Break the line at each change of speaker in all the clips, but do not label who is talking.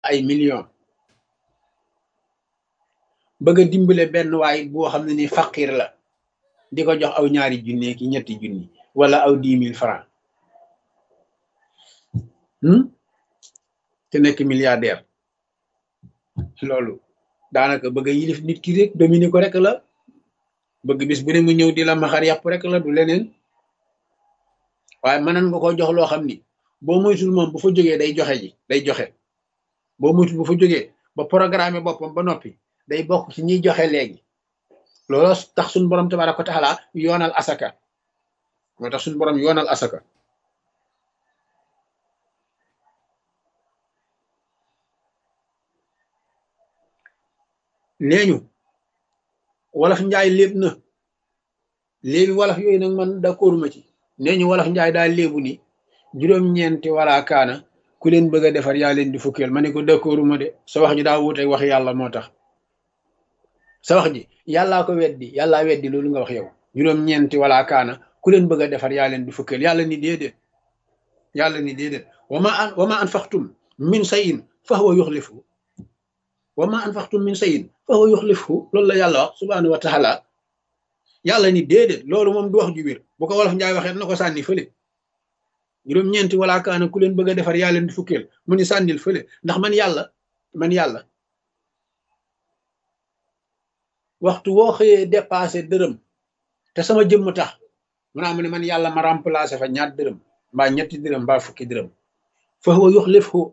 ay millions bëgg a dimbale benn waay boo xam ne ni faqir la di ko jox aw ñaari junne ki ñetti junni wala aw dix mille francs te nekk milliardaire loolu daanaka bëgg a yilif nit ki rek dominer ko rek la bëgg bis bu ne mu ñëw di la maxar yàpp rek la du leneen waaye mënan nga ko jox loo xam ni boo moytul moom bu fa jógee day joxe ji day joxe boo moytul bu fa jógee ba programme boppam ba noppi day bokk ci ñiy joxe léegi loolu tax suñu borom tabaaraka wa taala yoonal asaka moo tax suñu borom yoonal asaka nee ñu wolof njaay léeb na léebi wolof yooyu nag man d'accord ma ci nee ñu wolof njaay daal léebu ni juróom-ñeenti wala kaana ku leen bëgg a defar yaa leen di fukkeel ma ne ko d'accordu ma de sa wax ji daa wuute wax yàlla moo tax sa wax ji yàllaa ko weddi yàllaa weddi loolu nga wax yow juróom-ñeenti wala kaana ku leen bëgg a defar yaa leen di fukkeel yàlla ni déedéet yàlla ni déedéet wama an wama anfaqtum min sayin fa huwa yuxlifu wama anfaqtum min sayin fa huwa yuxlifu loolu la yàlla wax subhanahu wa taala yàlla ni déedéet loolu moom du wax ju wér bu ko wolof njaay waxee na ko sànni fële juróom-ñeenti wala kaana ku leen bëgg a defar yaa leen di fukkeel mu ni sànnil fële ndax man yàlla man yàlla waxtu woo xëyee dépassé dërëm te sama jëmm tax mu naa mu ne man yàlla ma remplacé fa ñaat dërëm mbaa ñetti dërëm mbaa fukki dërëm fa huwa yuxlifu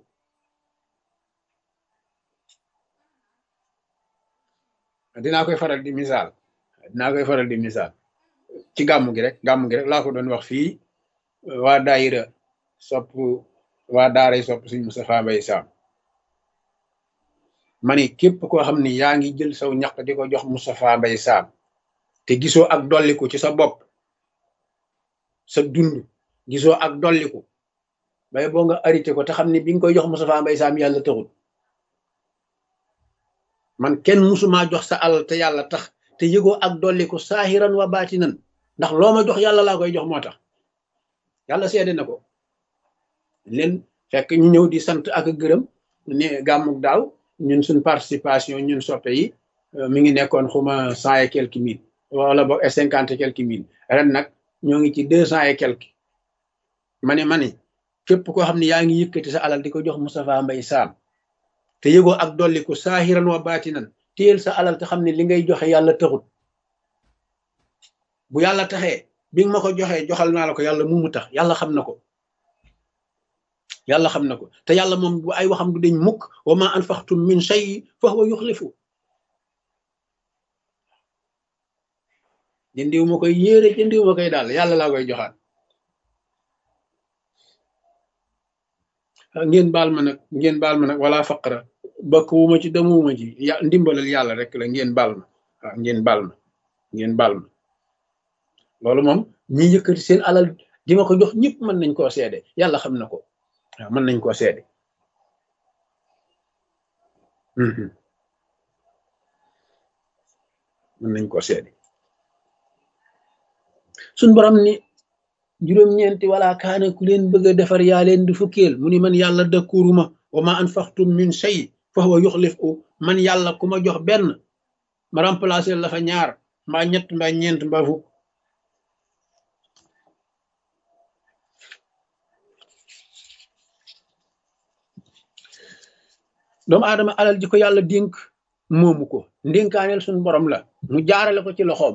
dinaa koy faral di misaal dinaa koy faral di misaal ci gàmmu gi rek gàmmu gi rek laa ko doon wax fii waa daayira sopp waa daaray sopp suñ Moustapha Mbaye Sam ma ni képp koo xam ni yaa ngi jël saw ñaq di ko jox Moustapha Mbaye Sam te gisoo ak dolliku ci sa bopp sa dund gisoo ak dolliku bay boo nga arrêté ko te xam ni bi nga koy jox Moustapha Mbaye Sam yàlla taxul man kenn musumaa jox sa alal te yàlla tax te yëgoo ak dolliku saahiran wa baatinan ndax loo ma jox yàlla laa koy jox moo tax yàlla seede na ko leen fekk ñu ñëw di sant ak gërëm ne gàmmuk daaw ñun suñ participation ñun soppe yi mi ngi nekkoon xuma cent et quelques mille wala boog cinquante et quelques mille ren nag ñoo ngi ci deux cent et quelques ma ne ma ne képp koo xam ne yaa ngi yëkkati sa alal di ko jox Moustapha Mbaye Sam te yëgoo ak dolli ko saahiran wa baatinan téyel sa alal te xam ne li ngay joxe yàlla taxut bu yàlla taxee bi nga ma ko joxee joxal naa la ko yàlla mu mu tax yàlla xam na ko yàlla xam na ko te yàlla moom bu ay waxam du deñ mukk wa ma anfaqtum min shay fa huwa yuxlifu jëndiw ma koy yéere jëndiw ma koy daal yàlla laa koy joxaat ngeen baal ma nag ngeen baal ma nag wala faqra bakk wu ma ci demuwuma ci ya ndimbalal yàlla rek la ngeen baal ma waaw ngeen baal ma ngeen baal ma loolu moom ñi yëkkati seen alal di ma ko jox ñëpp mën nañ koo seede yàlla xam na ko waaw mën nañ koo seede mën nañ koo seede suñ borom ni juróom-ñeenti wala kaana ku leen bëgg a defar yaa leen di fukkeel mu ni man yàlla dëkkuruma wa ma anfaqtum min shay fa huwa yuxlifu man yàlla ku ma jox benn ma remplacer la fa ñaar mbaa ñett mbaa ñeent mbaa fukk doomu aadama alal ji ko yàlla dénk moomu ko ndénkaaneel suñu borom la mu jaarale ko ci loxoom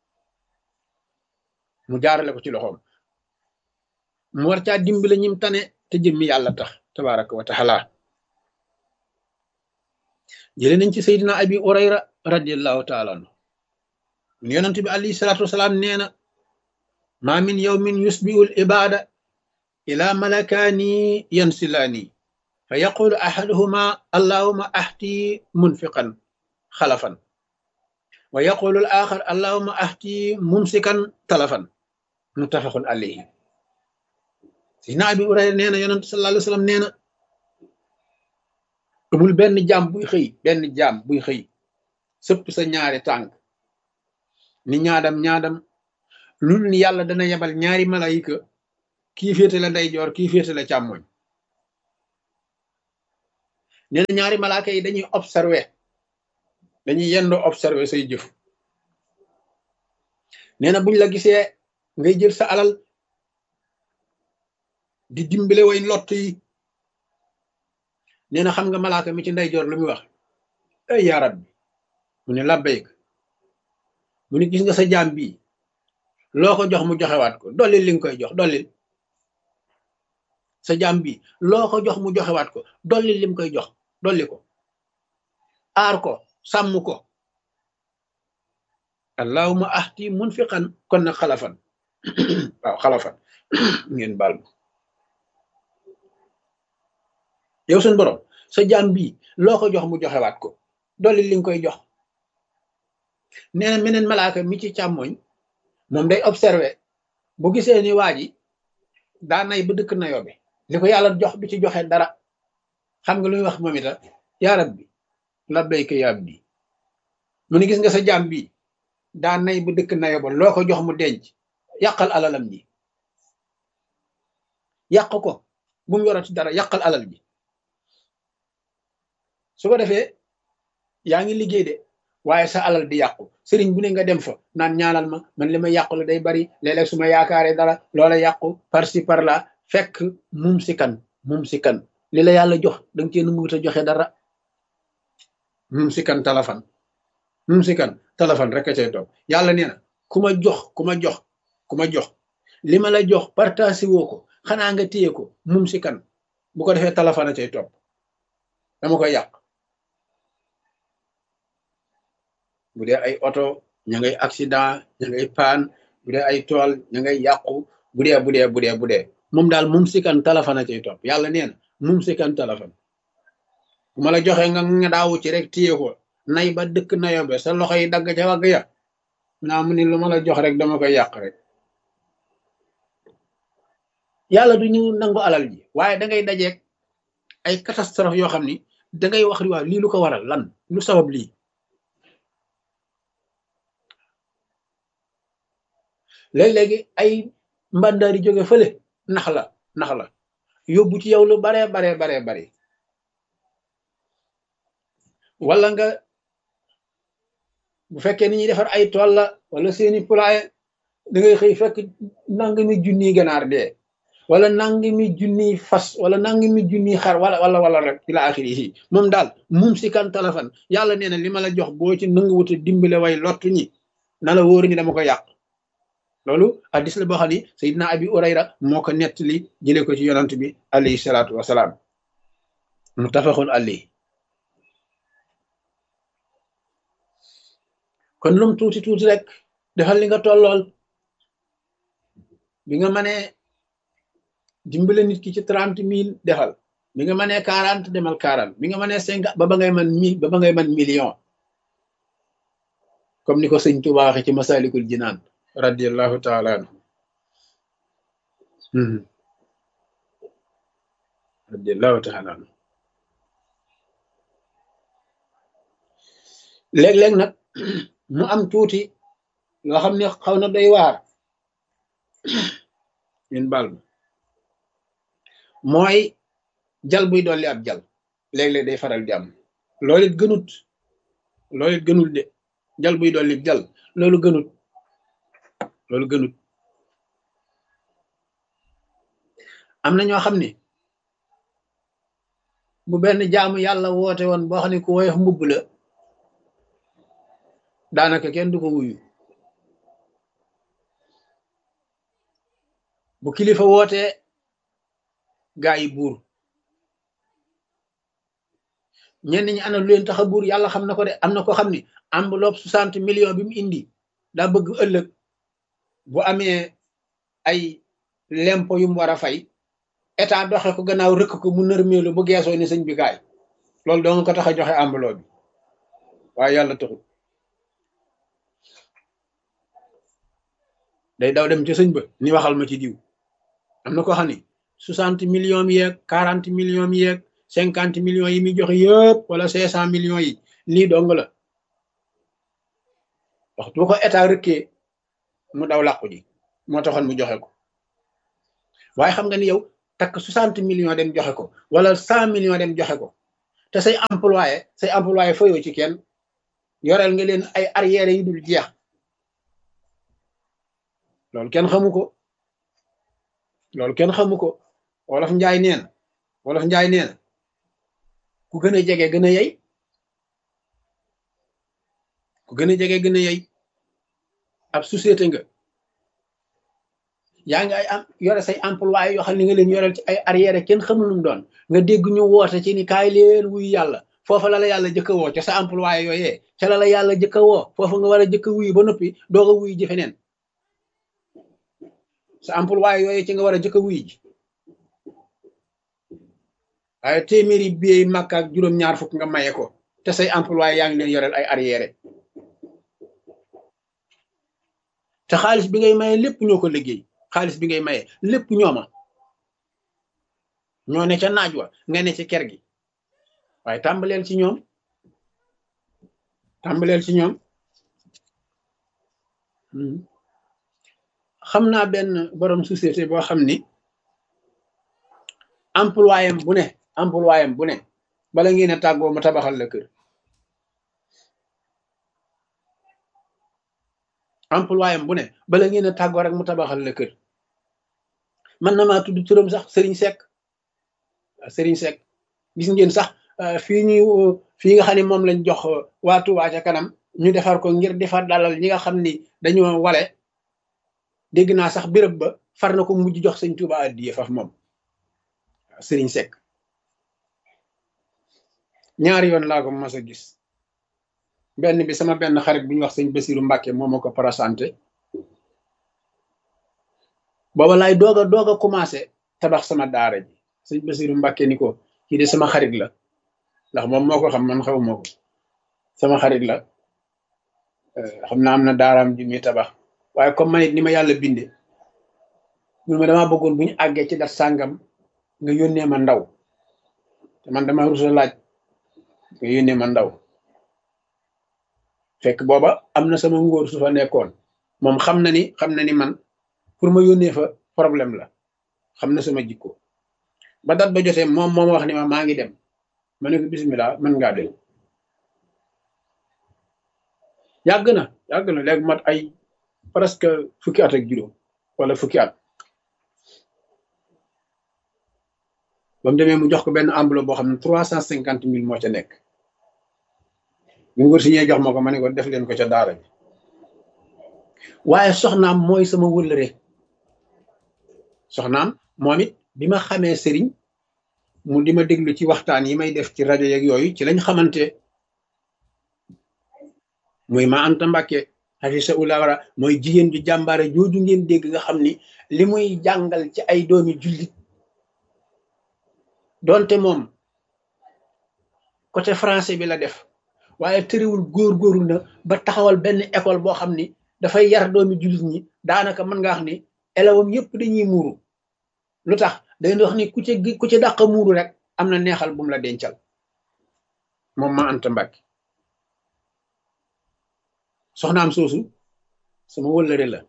mu jaarale ko ci loxoom mu war caa dimbale ñim tane te jëmmi yàlla tax tabaraka wa taala jële nañ ci seydina abi urayra radiallahu taala anhu mun yonent bi alayhi salatu wasalaam nee na ma min yawmin yusbiu l ibada ila malakaani yansilaani fa yaqulu ahaduhuma allahuma ahti munfiqan xalafan wa yaqulu al axar allahuma ahti mumsikan talafan muttafaqun alayhi sidina abi urayra nee na yonent sallallahu alayhi wa sallam nee na amul benn jaam buy xëy benn jaam buy xëy sëpp sa ñaari tànk ni ñaadam ñaadam lul ni yàlla dana yebal ñaari malayika kii féete la ndeyjoor kii féete la càmmoñ nee na ñaari malaaka yi dañuy observer dañuy yendoo observer say jëf nee na buñ la gisee ngay jël sa alal di dimbale way lott yi nee na xam nga malaaka mi ci ndeyjoor lu muy wax ay yaa rabbi mu ne labbayk mu ne gis nga sa jaam bii loo ko jox mu joxewaat ko dollil li nga koy jox dollil sa jaam bii loo ko jox mu joxewaat ko dollil lim koy jox dolli ko aar ko sàmm ko allahuma ahti munfiqan kon nag xalafan waaw xalafan ngeen baal ma yow suñ borom sa jaam bii loo ko jox mu joxewaat ko dolli li nga koy jox nee na meneen malaaka mi ci càmmoñ moom day observé bu gisee ni waa ji daa nay ba dëkk nayoo bi li ko yàlla jox du ci joxe dara xam nga lu muy wax moom ita yaa rabbi labbayka yaa abdi mu ni gis nga sa jaam bii daa nay ba dëkk nayoo ba loo ko jox mu denc yàqal alalam ji yàq ko bu mu yorati dara yàqal alal ji su ko defee yaa ngi liggéey de waaye sa alal di yàqu sëriñ bu ne nga dem fa naan ñaanal ma man li ma yàqu la day bari léeg-léeg su ma yaakaaree dara loola yàqu par ci par là fekk mum si kan mum si kan li la yàlla jox danga cee nanguwut a joxe dara mum si kan talafan mum si kan talafan rek a cay toog yàlla nee na ku ma jox ku ma jox ku ma jox li ma la jox partagé woo ko xanaa nga téye ko mum si kan bu ko defee talafan a cay topp dama koy yàq bu dee ay oto ña ngay accident ña ngay paan bu dee ay tool ña ngay yàqu bu dee bu dee bu dee bu dee moom daal mum sikan talafan a cay topp yàlla nee na mum sikan talafan bu ma la joxee nga nga daawu ci rek téye ko nay ba dëkk nayobe sa loxo yi dagg ca wagg ya naa mu ni lu ma la jox rek dama koy yàq rek yàlla du ñu nangu alal ji waaye da ngay dajeeg ay catastrophe yoo xam ni da ngay wax ni waaw lii lu ko waral lan lu sabab lii léeg-léegi ay mbàndaari jóge fële nax la nax la yóbbu ci yow lu baree baree baree bari wala nga bu fekkee ni ñuy defar ay tool la wala seeni poulailler da ngay xëy fekk nangami junniy ganaar dee wala nangami junniy fas wala nangami junniy xar wala wala wala rek ila axiri yi moom daal mum si kan téléphone yàlla nee na li ma la jox boo ci nanguwuta dimbale way lottu ñi na la wóor ñi dama ko yàq loolu hadis la boo xam ni sayidna abi urayra moo ko nettali jëlee ko ci yonant bi alayhi salaatu wasalaam muttafaqun alayhi kon lum tuuti tuuti rek defal li nga tollool bi nga mënee dimbale nit ki ci trente mille defal bi nga mënee quarante demal quarante bi nga mënee cinquante ba ba ngay man mille ba ba ngay man million comme ni ko sëñ Tuubaa waxe ci masalikul jinaan radiallahu taala anhu radiallahu taala anhu léeg-léeg nag mu am tuuti loo xam ne xaw na doy waar ñun baal ma mooy jal buy dolli ab jal léeg-léeg day faral di am loolu it gënut loolu it gënul de jal buy dolli jal loolu gënut loolu gënut am na ñoo xam ne bu benn jaamu yàlla woote woon boo xam ne ku woyof mbubb la daanaka kenn du ko wuyu bu kilifa wootee gaa yi buur ñenn ñi ana lu leen tax a buur yàlla xam na ko de am na ko xam ni enveloppe soixante millions bi mu indi daa bëgg ëllëg bu amee ay lempo yu mu war a fay état doxe ko gannaaw rëkk ko mu nërmeelu bu geesoo ni sëñ bi gaay loolu doo nga ko tax a joxe enveloppe bi waaye yàlla taxul day daw dem ci sëñ ba ni waxal ma ci diw am na ko xam ni soixante millions yeeg quarante millions yeeg cinquante millions yi muy joxe yëpp wala cinq cent millions yi lii dong la waxtu bu ko état rëkkee mu daw làqu ji moo taxoon mu joxe ko waaye xam nga ni yow takk soixante millions dem joxe ko wala cent millions dem joxe ko te say employé say employé fayoo ci kenn yoreel nga leen ay arrière yu dul jeex loolu kenn xamu ko loolu kenn xamu ko wolof njaay neen wolof njaay neen ku gën a jege gën a yey ku gën a jege gën a yey ab société nga yaa ngi ay am yore say employé yoo xam ne nga leen yoreel ci ay arrière kenn xamul lu mu doon nga dégg ñu woote ci ni kaay leen wuy yàlla foofa la la yàlla jëkka woo ca sa employé yooyee ca la la yàlla jëkka woo foofa nga war a jëkka wuy ba noppi doog a wuy ji feneen sa employé yooyee ci nga war a jëkka wuy ji waaye téeméeri biey màkk ak juróom-ñaar fukk nga maye ko te say employé yaa ngi leen yoreel ay arrière te xaalis bi ngay maye lépp ñoo ko liggéey xaalis bi ngay maye lépp ñooma ñoo ne ca naaj wa nga ne ci ker gi waaye tàmbaleel ci ñoom tàmbaleel ci ñoom xam naa benn borom société boo xam ni employé bu ne employé bu ne bala ngeen a tàggoo mu tabaxal la kër employé bu ne bala ngeen a tàggoo rek mu tabaxal la kër man na maa tudd turam sax Serigne Seck Serigne Seck gis ngeen sax fii ñu fii nga xam ne moom lañ jox waa Touba ca kanam ñu defar ko ngir defar dalal ñi nga xam ni dañoo wale dégg naa sax béréb ba far na ko mujj jox sëñ Touba addiye faf moom Serigne Seck ñaari yoon laa ko mas a gis benn bi sama benn xarit bu ñu wax sëñ Basiru Mbàkke moo ma ko présenté booba laay doog a doog a commencé tabax sama daara ji sëñ Basiru Mbàkke ni ko kii de sama xarit la ndax moom moo ko xam man xaw moo ko sama xarit la xam naa am na daaraam ji muy tabax waaye comme man it ni ma yàlla binde mun ma damaa bëggoon bu ñu àggee ci dat sàngam nga yónnee ma ndaw te man dama rusa laaj nga yónnee ma ndaw fekk booba am na sama ngóor su fa nekkoon moom xam na ni xam na ni man pour ma yónnee fa problème la xam na sama jikko ba dat ba jotee moom moom wax ni ma maa ngi dem ma ne ko bismillah mën ngaa dem yàgg na yàgg na léegi mat ay presque fukki at ak juróom wala fukki at ba mu demee mu jox ko benn enveloppe boo xam ne trois cent cinquante mille moo ca nekk ñu ngor si ñee jox ma ko ma ne ko def leen ko ca daara ji waaye soxnaam mooy sama wëllëre soxnaam moom it bi ma xamee sëriñ mu di ma déglu ci waxtaan yi may def ci rajo yeeg yooyu ci lañ xamante muy ma Anta Mbàkke xafisa ulawara mooy jigéen ju jàmbaare jooju ngeen dégg nga xam ni li muy jàngal ci ay doomi jullit donte moom côté français bi la def waaye tëriwul góor-góorlu na ba taxawal benn école boo xam ni dafay yar doomi jullit ñi daanaka mën nga wax ni élèves yëpp dañuy muuru lu tax dañuy wax ni ku ci ku ci dàq muuru rek am na neexal bu mu la dencal moom ma Anta Mbàkke soxnaam soosu sama wëllëre la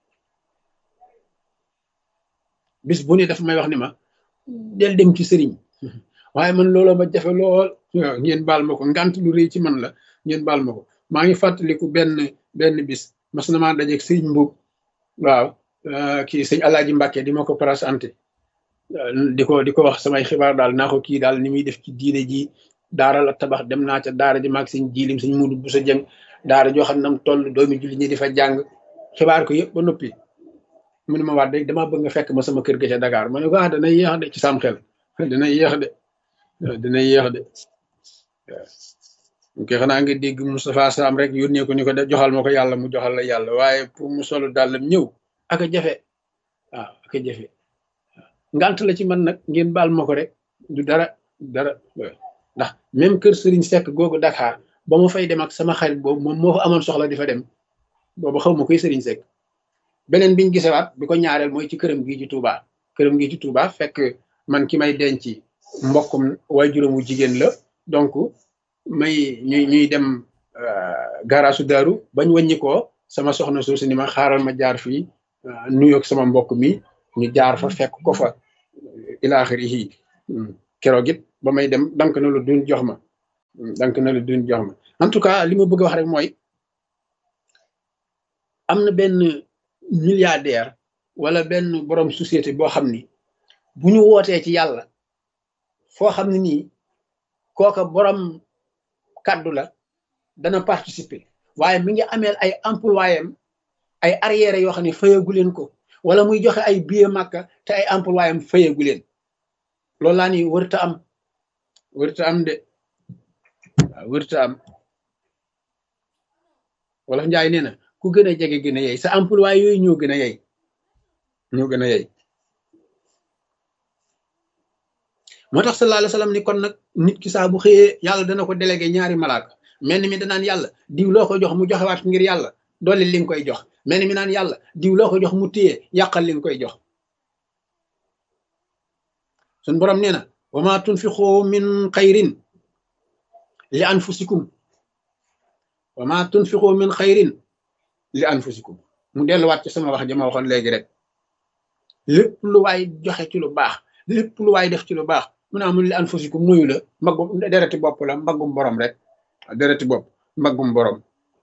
bis bu ne daf may wax ni ma del dem ci sëriñ waaye man looloo ma jafe lool waaw ngeen baal ma ko ngant lu rëy ci man la ngeen baal ma ko maa ngi fàttaliku benn benn bis mas na maa dajeeg sëriñ mbub waaw kii sëñ alaaji Mbàkke di ma ko présenté di ko di ko wax samay xibaar daal naa ko kii daal ni muy def ci diine ji daara la tabax dem naa ca daara ji maag sëñ jiilim sëñ mudu bu sa jëng daara joo xam ne nam toll doomi julli ñi di fa jàng xibaar ko yëpp ba noppi mu ne ma waat rek damaa bëgg nga fekk ma sama kër ga ca Dakar ma ne ko ah dana yéex de ci sam xel dina yéex de dina yéex de waaw ok xanaa nga dégg Moustapha Sam rek yónnee ko ni ko joxal ma ko yàlla mu joxal la yàlla waaye pour mu solo dàllam ñëw ak a jafe waaw ak a jafe ngant la ci man nag ngeen baal ma ko rek du dara dara ndax même kër Serigne Seck googu Dakar ba ma fay dem ak sama xarit boobu moom moo fa amoon soxla di fa dem boobu xaw ma koy Serigne Seck beneen biñ gisewaat bi ko ñaareel mooy ci këram gii ci Touba këram gii ci Touba fekk man ki may denc mbokkum waajuramu jigéen la donc may ñuy ñuy dem garaasu daaru bañ wàññi ko sama soxna soosu ni ma xaaral ma jaar fii nuyoog sama mbokk mi ñu jaar fa fekk ko fa ilaaxiri yi keroog it ba may dem dank na lu dun jox ma dank na lu dun jox ma en tout cas li ma bëgg a wax rek mooy am na benn milliardaire wala benn borom société boo xam ni bu ñu wootee ci yàlla foo xam ne nii kooka borom kàddu la dana participer waaye mi ngi ameel ay employé am ay arrière yoo xam ne fayagu leen ko wala muy joxe ay billet màkka te ay employé am fayagu leen loolu laa ni wërta am wërta am de waaw wërta am wala njaay nee na ku gën a jege gën a yey sa employé yooyu ñoo gën a yey ñoo gën a yey moo tax sallallahu alayhi wa sallam ni kon nag nit ki saa bu xëyee yàlla dana ko délégué ñaari malaaka mel ni mi danaan yàlla diw loo ko jox mu joxewaat ngir yàlla dolli li nga koy jox mel ni mi naan yàlla diw loo ko jox mu téye yàqal li nga koy jox sun borom nee na wa ma tunfiqu min xayrin li anfusikum wa ma tunfiqu min xayrin li anfusikum mu delluwaat ci sama wax ji ma waxoon léegi rek lépp lu waay joxe ci lu baax lépp lu waay def ci lu baax mu ne amul li anfusikum muyu la mbaggum dereti bopp la mbaggum borom rek dereti bopp mbaggum borom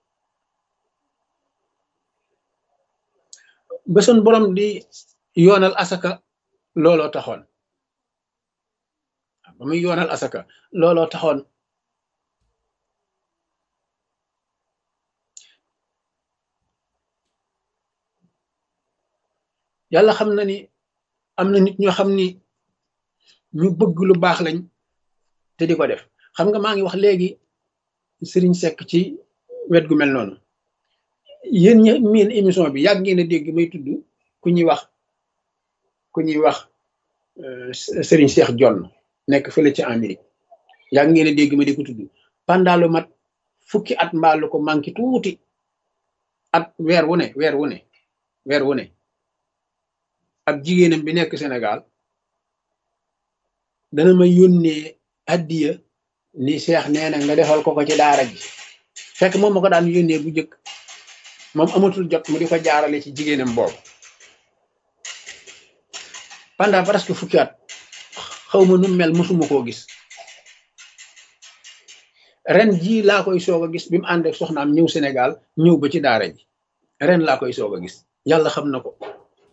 ba sun borom di yoonal asaka looloo taxoon ba muy yoonal asaka looloo taxoon yàlla xam na ni am na nit ñoo xam ni ñu bëgg lu baax lañ te di ko def xam nga maa ngi wax léegi sëriñ Seck ci wet gu mel noonu yéen ñi miin émission bi yàgg ngeen a dégg may tudd ku ñuy wax ku ñuy wax sëriñ Cheikh Jonn nekk fële ci Amérique yàgg ngeen a dégg ma di ko tudd pendant lu mat fukki at mbaalu ko manqué tuuti at weer wu ne weer wu ne weer wu ne ab jigéenam bi nekk Sénégal dana ma yónnee addiya ni Cheikh nee na nga defal ko ko ci daara ji fekk moom ma ko daan yónnee bu njëkk moom amatul jot mu di ko jaarale ci jigéenam boobu pendant presque fukki at xaw ma nu mel mosuma koo gis ren jii laa koy soog a gis bi mu ànd ak soxnaam ñëw Sénégal ñëw ba ci daara ji ren laa koy soog a gis yàlla xam na ko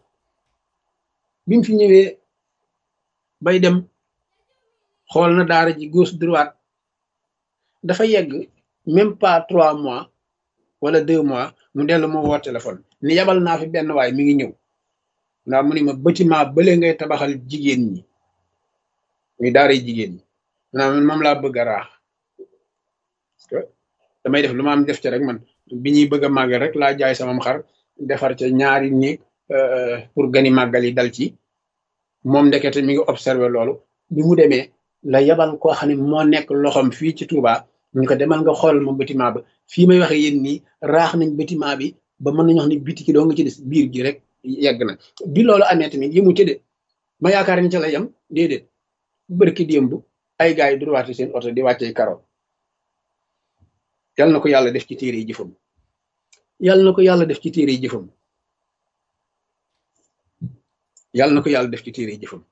bi mu fi ñëwee bay dem xool na daara ji gauche droite dafa yegg même pas trois mois wala deux mois mu dellu ma woo téléphone ni yabal naa fi benn waay mi ngi ñëw ndax mu ni ma bâtiment bële ngay tabaxal jigéen ñi muy daara jigéen ñi maanaam moom laa bëgg a raax parce que damay def lu ma am def ci rek man bi ñuy bëgg a màggal rek laa jaay sama xar defar ca ñaari néeg pour gani màggal yi dal ci moom ndekete mi ngi observé loolu bi mu demee la yabal koo xam ne moo nekk loxoom fii ci Touba ñu ko demal nga xool ma bâtiment ba fii may waxe yéen nii raax nañ bâtiment bi ba mën nañu wax ni biti ki doo nga ci des biir gi rek yegg na bi loolu amee tamit yëmu ci de ma yaakaar ni ca la yem déedéet bërki démb ay gars yi durwaati seen oto di wàccee karo yal na ko yàlla def ci téere yi jëfam yal na ko yàlla def ci téere yi jëfam yàlla na ko yàlla def ci téere yi jëfam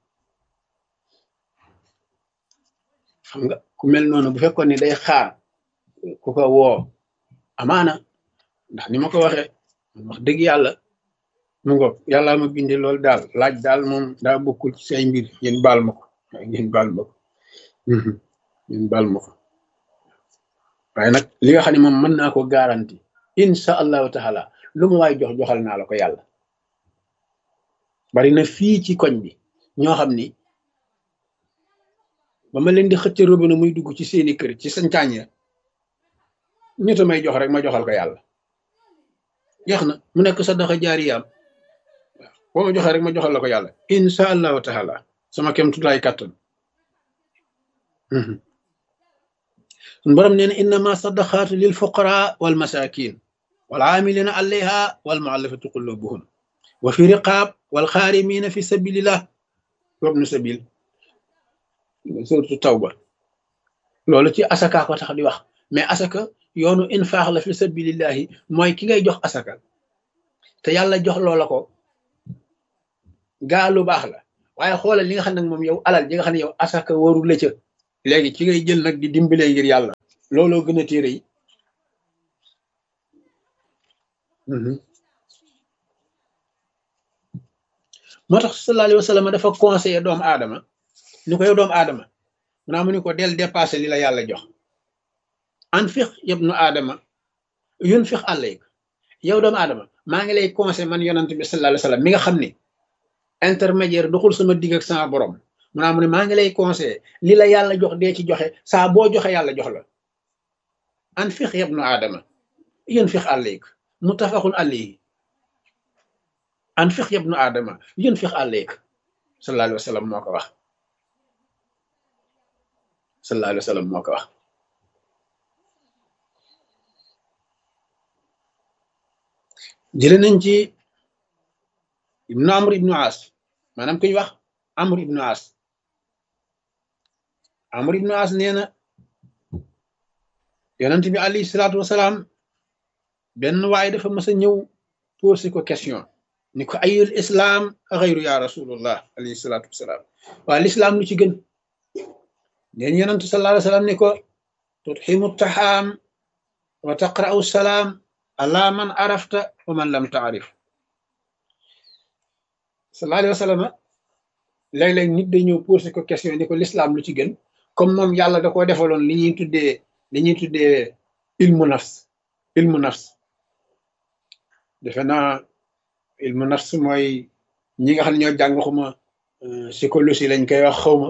xam nga ku mel noonu bu fekkoon ni day xaar ku ko woo amaana ndax ni ma ko waxee wax dëgg yàlla mu ngo yàlla ma bindee loolu daal laaj daal moom daa bokkul ci say mbir yéen baal ma ko ngeen baal ma ko ngeen baal ma ko waaye nag li nga xam ne moom mën naa ko garanti incha allahu taala lu ma waay jox joxal naa la ko yàlla bari na fii ci koñ bi ñoo xam ni ba ma leen di xëcc robinet muy dugg ci seeni kër ci sancaañ ya nit a may jox rek ma joxal ko yàlla jeex na mu nekk sadaxa jaariyaam waaw boo ma joxee rek ma joxal la ko yàlla insha allahu taala sama kem tulaay kàttan borom nee na innama sadaqaatu lil fuqara wal masakin wal aamilina alayha wal muallafati qulubuhum wa fi riqaab wal xaarimina fi sabilillah wabnu sabil surtout tawba loolu ci asaka ko tax di wax mais asaka yoonu infaax la fi sabilillahi mooy ki ngay jox asaka te yàlla jox loola ko gaa lu baax la waaye xoolal li nga xam ne moom yow alal ji nga xam ne yow asaka waru la ca léegi ci ngay jël nag di dimbalee ngir yàlla looloo gën a téere yi moo tax sallallahu alayhi wa sallam dafa conseillé doomu aadama ni ko yow doomu aadama mu naa mu ni ko del dépassé li la yàlla jox an fix yëpp nu aadama yun fix àllayk yow doomu aadama maa ngi lay conseillé man yonant bi sallallahu alayhi wa sallam mi nga xam ni intermédiaire doxul sama digg ak sama borom mu naa mu ne maa ngi lay conseillé li la yàlla jox dee ci joxe saa boo joxe yàlla jox la an fix yëpp nu aadama yun fix àllayk muttafaqun alayhi an fix yëpp nu aadama yun fix àllayk sallallahu alayhi wa sallam moo ko wax sallallahu alayhi wa sallam moo ko wax jële nañ ci ibnu amr ibnu as maanaam kuñ wax amr ibnu as amr ibnu as nee na yonent bi alayhi salaatu wasalaam benn waaye dafa mas a ñëw posé ko question ni ko ayul islaam xayru ya rasulullah alayhi salaatu wasalaam waa lislaam lu ci gën neen yonent sallallahu alayhi wasallam ni ko tutximu taxaam wa taqra'u salaam ala man arafta wa man lam taarif sallallahu alayhi wasallam léeg-léeg nit day ñëw posé ko question ni ko lislaam lu ci gën comme moom yàlla da koo defaloon li ñuy tuddee li ñuy tuddee ilmu nafs ilmu nafs defe naa ilmu nafs mooy ñi nga xam ne ñoo jàng xuma psychologie lañ koy wax xawma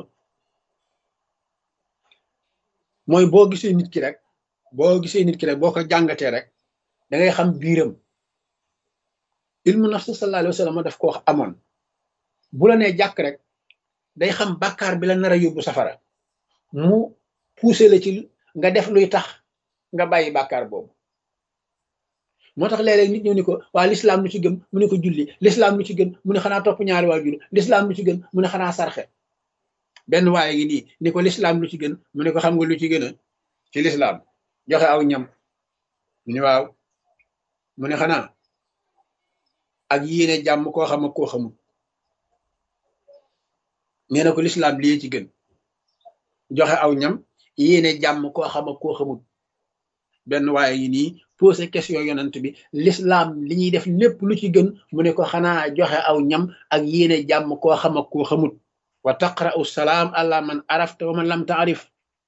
mooy boo gisee nit ki rek boo gisee nit ki rek boo ko jàngatee rek da ngay xam biiram ilmu nafs sallallahu alayhi wa sallam daf ko wax amoon bu la nee jàkk rek day xam bàkkaar bi la nar a yóbbu safara mu poussé la ci nga def luy tax nga bàyyi bàkkaar boobu moo tax léeg-léeg nit ñëw ni ko waa lislaam lu ci gën mu ne ko julli lislaam lu ci gën mu ne xanaa topp ñaari waajur lislaam lu ci gën mu ne xanaa sarxe benn waaye ngi nii ni ko lislaam lu ci gën mu ne ko xam nga lu ci gën a ci lislaam joxe aw ñam mu ne waaw mu ne xanaa ak yéene jàmm koo xam ak koo xamul nee na ko lislaam lii ci gën joxe aw ñam yéene jàmm koo xam ak koo xamul benn waaye ngi nii posé question yonent bi lislaam li ñuy def lépp lu ci gën mu ne ko xanaa joxe aw ñam ak yéene jàmm koo xam ak koo xamul wa taqra'u salaam ala man arafta wa man lam taarif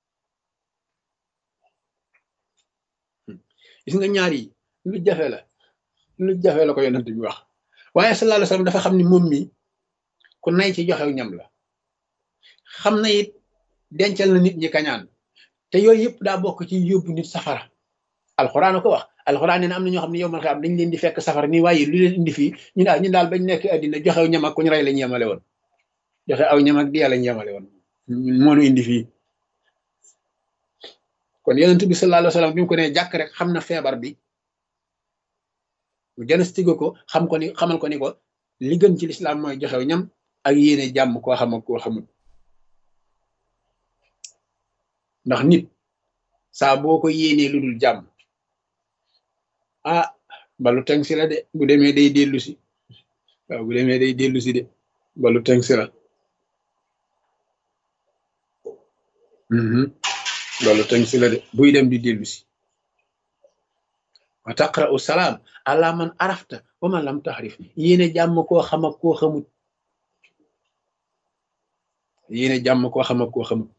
gis nga ñaar yi lu jafe la lu jafe la ko yonent bi wax waaye sallallahu alayhi wasallam dafa xam ni moom mi ku nay ci joxew ñam la xam na it dencal na nit ñi kañaan te yooyu yëpp daa bokk ci yóbbu nit safara alxuraan a ko wax alxuraan nee na am na ñoo xam ne yow man xam dañ leen di fekk safara nii waaye lu leen indi fii ñu daal ñu daal bañ nekk àddina joxew ñam ak ku ñu rey lañ yemale woon joxe aw ñam ak diya lañ yemale woon moonu indi fii kon yonent bi sallallahu alayhi wasallam bi mu ko ne jàkk rek xam na feebar bi mu diagnostique ko xam ko ni xamal ko ni ko li gën ci lislaam mooy joxew ñam ak yéene jàmm koo xam ak koo xamul ndax nit saa boo ko yéenee lu dul jàmm ah balu teng si la de bu demee day dellu si waaw bu demee day dellu si de balu teng si la balu teng si la de buy dem di dellu si wa taqra'u salaam ala man arafta wa man lam taxrif yéene jàmm koo xam ak koo xamut yéene jàmm koo xam ak koo xamut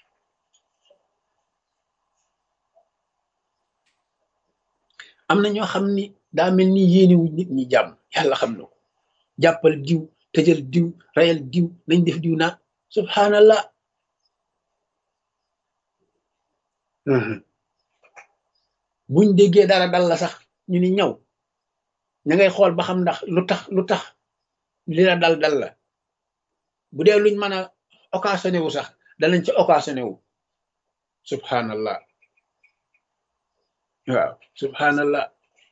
am na ñoo xam ni daa mel ni yéene wu nit ñi jàmm yàlla xam na ko jàppal diw tëjal diw rayal diw nañ def diw naa subhanallah buñ déggee dara dal la sax ñu ni ñaw ña ngay xool ba xam ndax lu tax lu tax li la dal dal la bu dee luñ mën a occasionné wu sax danañ ci occasionné wu subhanallah waaw subhanallah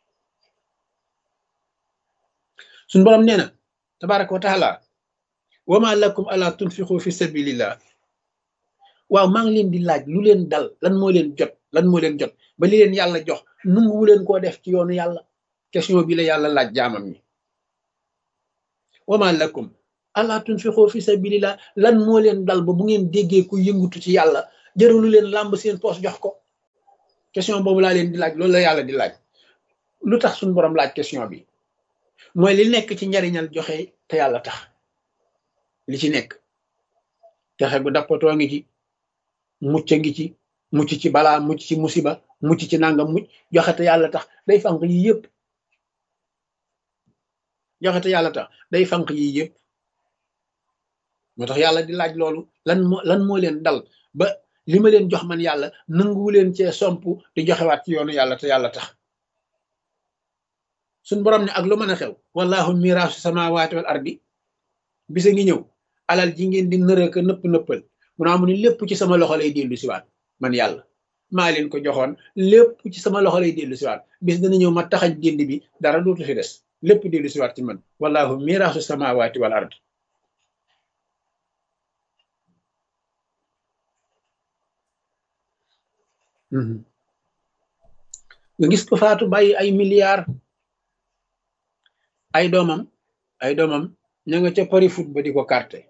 suñ borom nee na tabaraka wa taala wama lakum ala tunfiqu fi sabilillah waaw maa ngi leen di laaj lu leen dal lan moo leen jot lan moo leen jot ba li leen yàlla jox nunguwu leen koo def ci yoonu yàlla question bi la yàlla laaj jaamam ñi wama lakum allah tunfiqu fi sabilillah lan moo leen dal ba bu ngeen déggee ku yëngutu ci yàlla jëralu leen làmb seen poos jox ko question boobu laa leen di laaj loolu la yàlla di laaj lu tax suñu borom laaj question bi mooy li nekk ci njariñal joxe te yàlla tax li ci nekk texe gu dappatoo ngi ci mucc ngi ci mucc ci balaa mucc ci musiba mucc ci nangam mucc joxe te yàlla tax day fanq yi yëpp joxe te yàlla tax day fanq yi yëpp moo tax yàlla di laaj loolu lan moo lan moo leen dal ba li ma leen jox man yàlla nanguwu leen cee somp di joxewaat ci yoonu yàlla te yàlla tax suñ borom ne ak lu mën a xew wallahu miraasu samawati wal ardi bisa ngi ñëw alal ji ngeen di nërëka nëpp nëppal mu naa mu ni lépp ci sama loxo lay dellu siwaat man yàlla maa leen ko joxoon lépp ci sama loxo lay dellu siwaat bis dana ñëw ma taxañ dénd bi dara dootu fi des lépp dellu siwaat ci man wallahu miraasu samawati wal ardi nga gis ko faatu bàyyi ay milliards ay doomam ay doomam ña nga ca pari foot ba di ko carte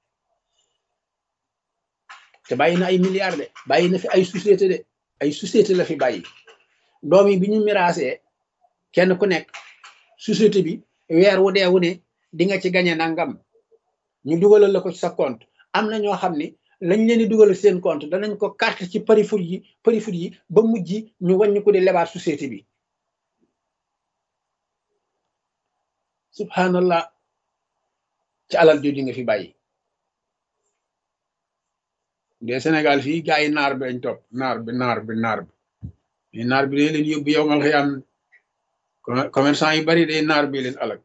te bàyyi na ay milliards de bàyyi na fi ay société de ay société la fi bàyyi doom yi bi ñu miraasee kenn ku nekk société bi weer wu dee wu ne di nga ci gañe nangam ñu dugalal la ko ci sa compte am na ñoo xam ne lañ leen di dugal seen compte danañ ko carte ci pari foot yi pari foot yi ba mujj ñu wàññi ko di lebaat société bi subhanallah ci alal jooju nga fi bàyyi de Sénégal fii gaa yi naar bi lañ topp naar bi naar bi naar bi naar bi day leen yóbbu yow mal xëyam commerçant yu bari day naar bi leen alag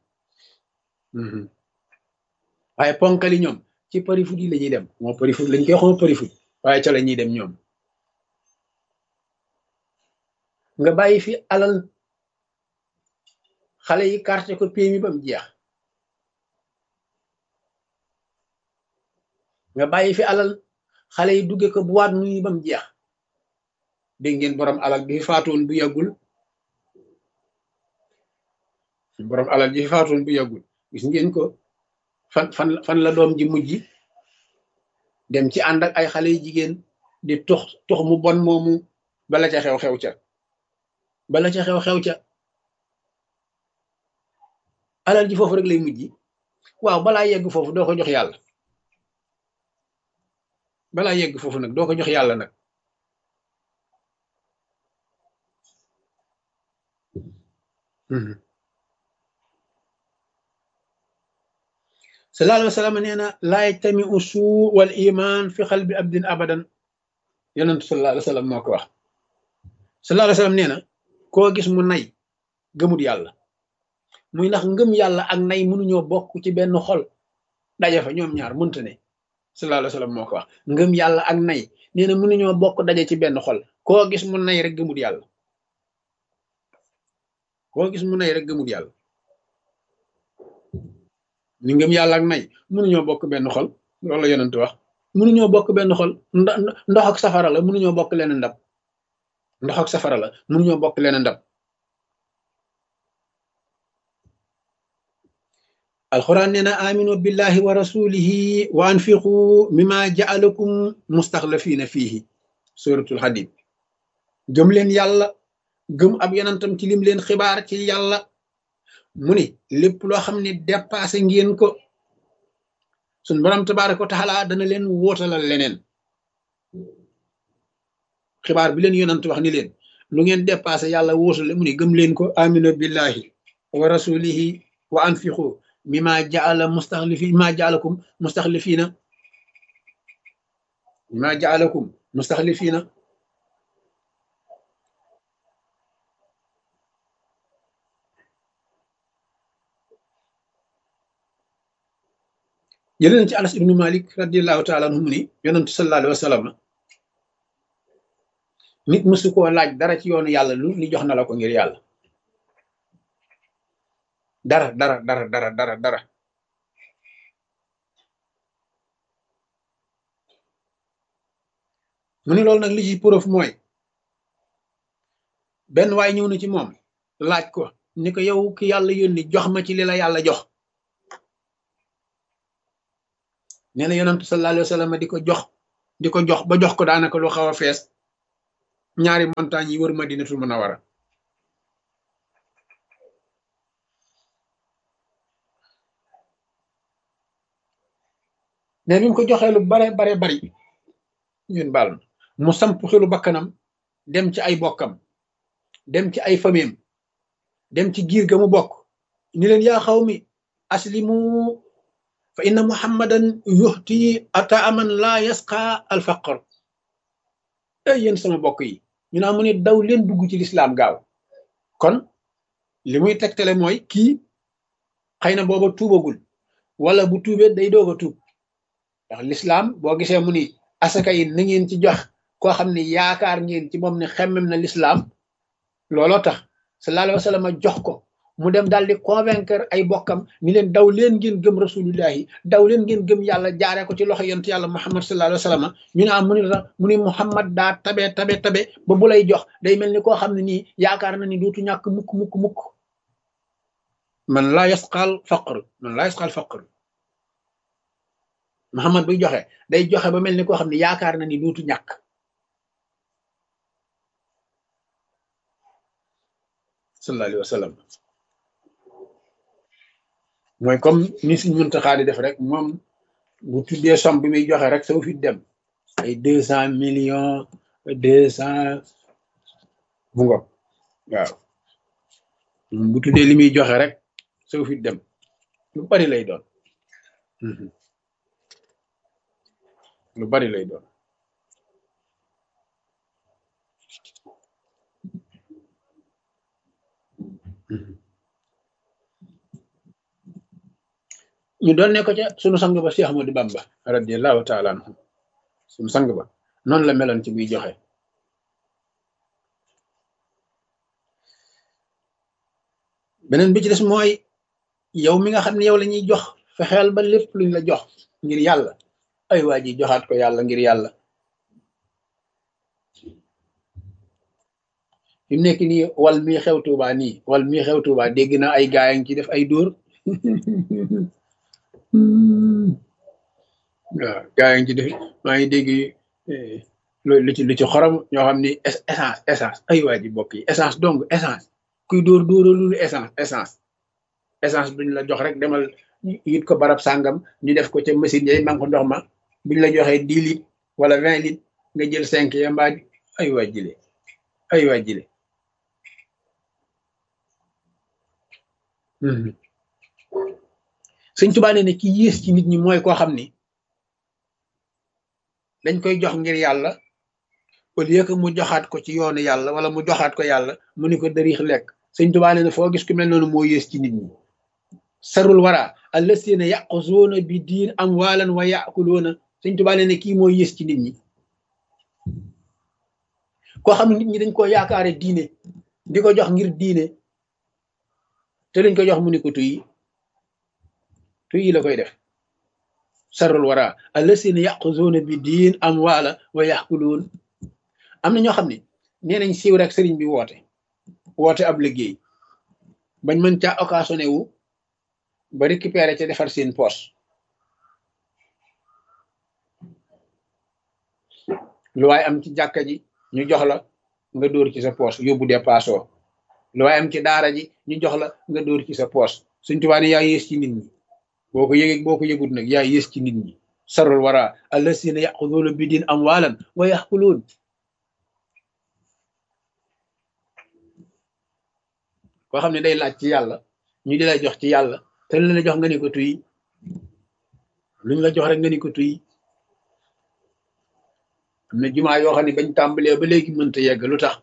waaye ponkali ñoom ci pari foot yi la ñuy dem moo pari foot lañ koy xoo pari foot waaye ca la ñuy dem ñoom nga bàyyi fi alal xale yi carte ko PMI ba mu jeex nga bàyyi fi alal xale yi dugge ko boîte nuit ba mu jeex dégg ngeen borom alal bi fi faatoon bu yàggul borom alal bi fi faatoon bu yàggul gis ngeen ko fan fan fan la doom ji mujj dem ci ànd ak ay xale yu jigéen di tux tux mu bon moomu bala ca xew xew ca bala ca xew xew ca alal ji foofu rek lay mujj waaw balaa yegg foofu doo ko jox yàlla balaa yegg foofu nag doo ko jox yàlla nag sallallahu alayhi wa sallam nee na laa yajtami usuu wal iman fi xalbi abdin abadan yonentu sallallahu alayhi wa sallam moo ko wax sallallahu alayhi wa sallam nee na koo gis mu nay gëmut yàlla muy ndax ngëm yàlla ak nay mënuñoo bokk ci benn xol daje fa ñoom ñaar mënta ne sallallahu alayhi wa sallam moo ko wax ngëm yàlla ak nay nee na mënuñoo bokk daje ci benn xol koo gis mu nay rek gëmut yàlla koo gis mu nay rek gëmut yàlla ni ngëm yàlla ak nay mënuñoo bokk benn xol loolu la yonent wax mënuñoo bokk benn xol ndox ak safara la mënuñoo bokk leen ndab ndox ak safara la mënuñoo bokk leen ndab alquran nee na aminu billahi wa rasulihi wa anfiqu mima jaalakum mustaxlafina fihi suratul hadid gëm leen yàlla gëm ab yonentam ci lim leen xibaar ci yàlla mu ni lépp loo xam ne dépassé ngeen ko suñ borom tabaraka wa taala dana leen wóotalal leneen xibaar bi leen yonent wax ni leen lu ngeen dépassé yàlla wóotale mu ni gëm leen ko aminu billahi wa rasulihi wa anfiqu mima jaala mustaxlifi mima jaalakum mustaxlifina mima jaalakum mustaxlifina jëlee na ci anas ibnu malik radiallahu taala anhu mu ni yonentu sallallahu alayhi wa sallam nit mësu koo laaj dara ci yoonu yàlla lu li jox na la ko ngir yàlla dara dara dara dara dara dara mu ni loolu nag li ci preuve mooy benn waay ñëw na ci moom laaj ko ni ko yow ki yàlla yónni jox ma ci li la yàlla jox nee na yonantu sallallahu alayhi wa sallam di ko jox di ko jox ba jox ko daanaka lu xaw a fees ñaari montagne yi wër madinatul munawara ne bi mu ko joxee lu bare bare bari ñun baal mu samp xelu bakkanam dem ci ay bokkam dem ci ay famiyam dem ci giir ga mu bokk ni leen yaa xaw mi aslimu fa inna muhammadan yuxti ata aman laa yasqa alfaqar ay yéen sama bokk yi ñu naa mu ne daw leen dugg ci lislaam gaaw kon li muy tegtale mooy kii xëy na booba tuubagul wala bu tuubee day doog a tuub ndax lislaam boo gisee mu ni asaka yi na ngeen ci jox koo xam ne yaakaar ngeen ci moom ne xemmem na lislaam looloo tax sallallahu alayhi wa sallam jox ko mu dem daal di convaincre ay bokkam ni leen daw leen ngeen gëm rasulullahi daw leen ngeen gëm yàlla jaaree ko ci loxo yonent yàlla muhammad sallallahu alayhi wa sallam ñu ne am mu ni la mu ni muhammad daa tabe tabe tabe ba bu lay jox day mel ni koo xam ne nii yaakaar na ni dootu ñàkk mukk mukk mukk man laa yasqal faqr man laa yasqal faqr muhammad buy joxe day joxe ba mel ni koo xam ne yaakaar na ni dootu ñàkk sallallahu alayhi wa sallam mooy comme ni suñ Muntaxa di def rek moom bu tuddee somme bi muy joxe rek soo fi dem ay deux cent millions deux cent bu ngo waaw bu tuddee li muy joxe rek soo fi dem lu bari lay doon lu bari lay doon ñu doon ne ko ca sunu sang ba Cheikh Ahmadou Bamba radiyallahu taala anhu sunu sang ba noonu la meloon ci buy joxe beneen bi ci des mooy yow mi nga xam ne yow la ñuy jox fexeel ba lépp luñ la jox ngir yàlla ay waa ji joxaat ko yàlla ngir yàlla fi mu nekk nii wal mii xew Tuuba nii wal mii xew Tuuba dégg na ay gaay a ngi ci def ay dóor waaw gaa yi ngi ci def maa ngi dégg lu ci lu ci xorom ñoo xam ni essence essence ay waa ji bokk yi essence donc essence kuy dóor dóoralul essence essence essence duñ la jox rek demal yit ko barab sàngam ñu def ko ca machine yay man ko ndox ma buñ la joxee dix litres wala vingt litres nga jël cinq ya mbaa ay waa jile ay waa jile sëñ Tuubaa nee ne ki yées ci nit ñi mooy koo xam ni dañ koy jox ngir yàlla au lieu que mu joxaat ko ci yoonu yàlla wala mu joxaat ko yàlla mu ni ko dariix lekk sëñ Tuubaa nee ne foo gis ku mel noonu moo yées ci nit ñi sarul wara allasina yaquzuuna bi diin amwaalan wa yaakuluuna sëñ Tuubaa nee ne kii moo yées ci nit ñi koo xam ne nit ñi dañ koo yaakaare diine di ko jox ngir diine te dañ ko jox mu ni ko tuyi tuyi la koy def sarul wara allasina yaquzuuna bi diin amwaala wa yaakuluun am na ñoo xam ne nee nañ siiw rek sëriñ bi woote woote ab liggéey bañ mën caa occasionné wu ba récupéré ca defar seen poche lu waay am ci jàkka ji ñu jox la nga dóor ci sa poche yóbbu dépassoo lu waay am ci daara ji ñu jox la nga dóor ci sa poche suñ tubaa ne yaa yées ci nit ñi boo ko yëgee boo ko yëgut nag yaa yées ci nit ñi sarul wara allasina yaquduuna bi diin amwaalan wa yaxkuluun koo xam ne day laaj ci yàlla ñu di la jox ci yàlla te lu la jox nga ni ko tuy luñ la jox rek nga ni ko tuy am na jumaa yoo xam ne bañ tàmbalee ba léegi mënta yegg lu tax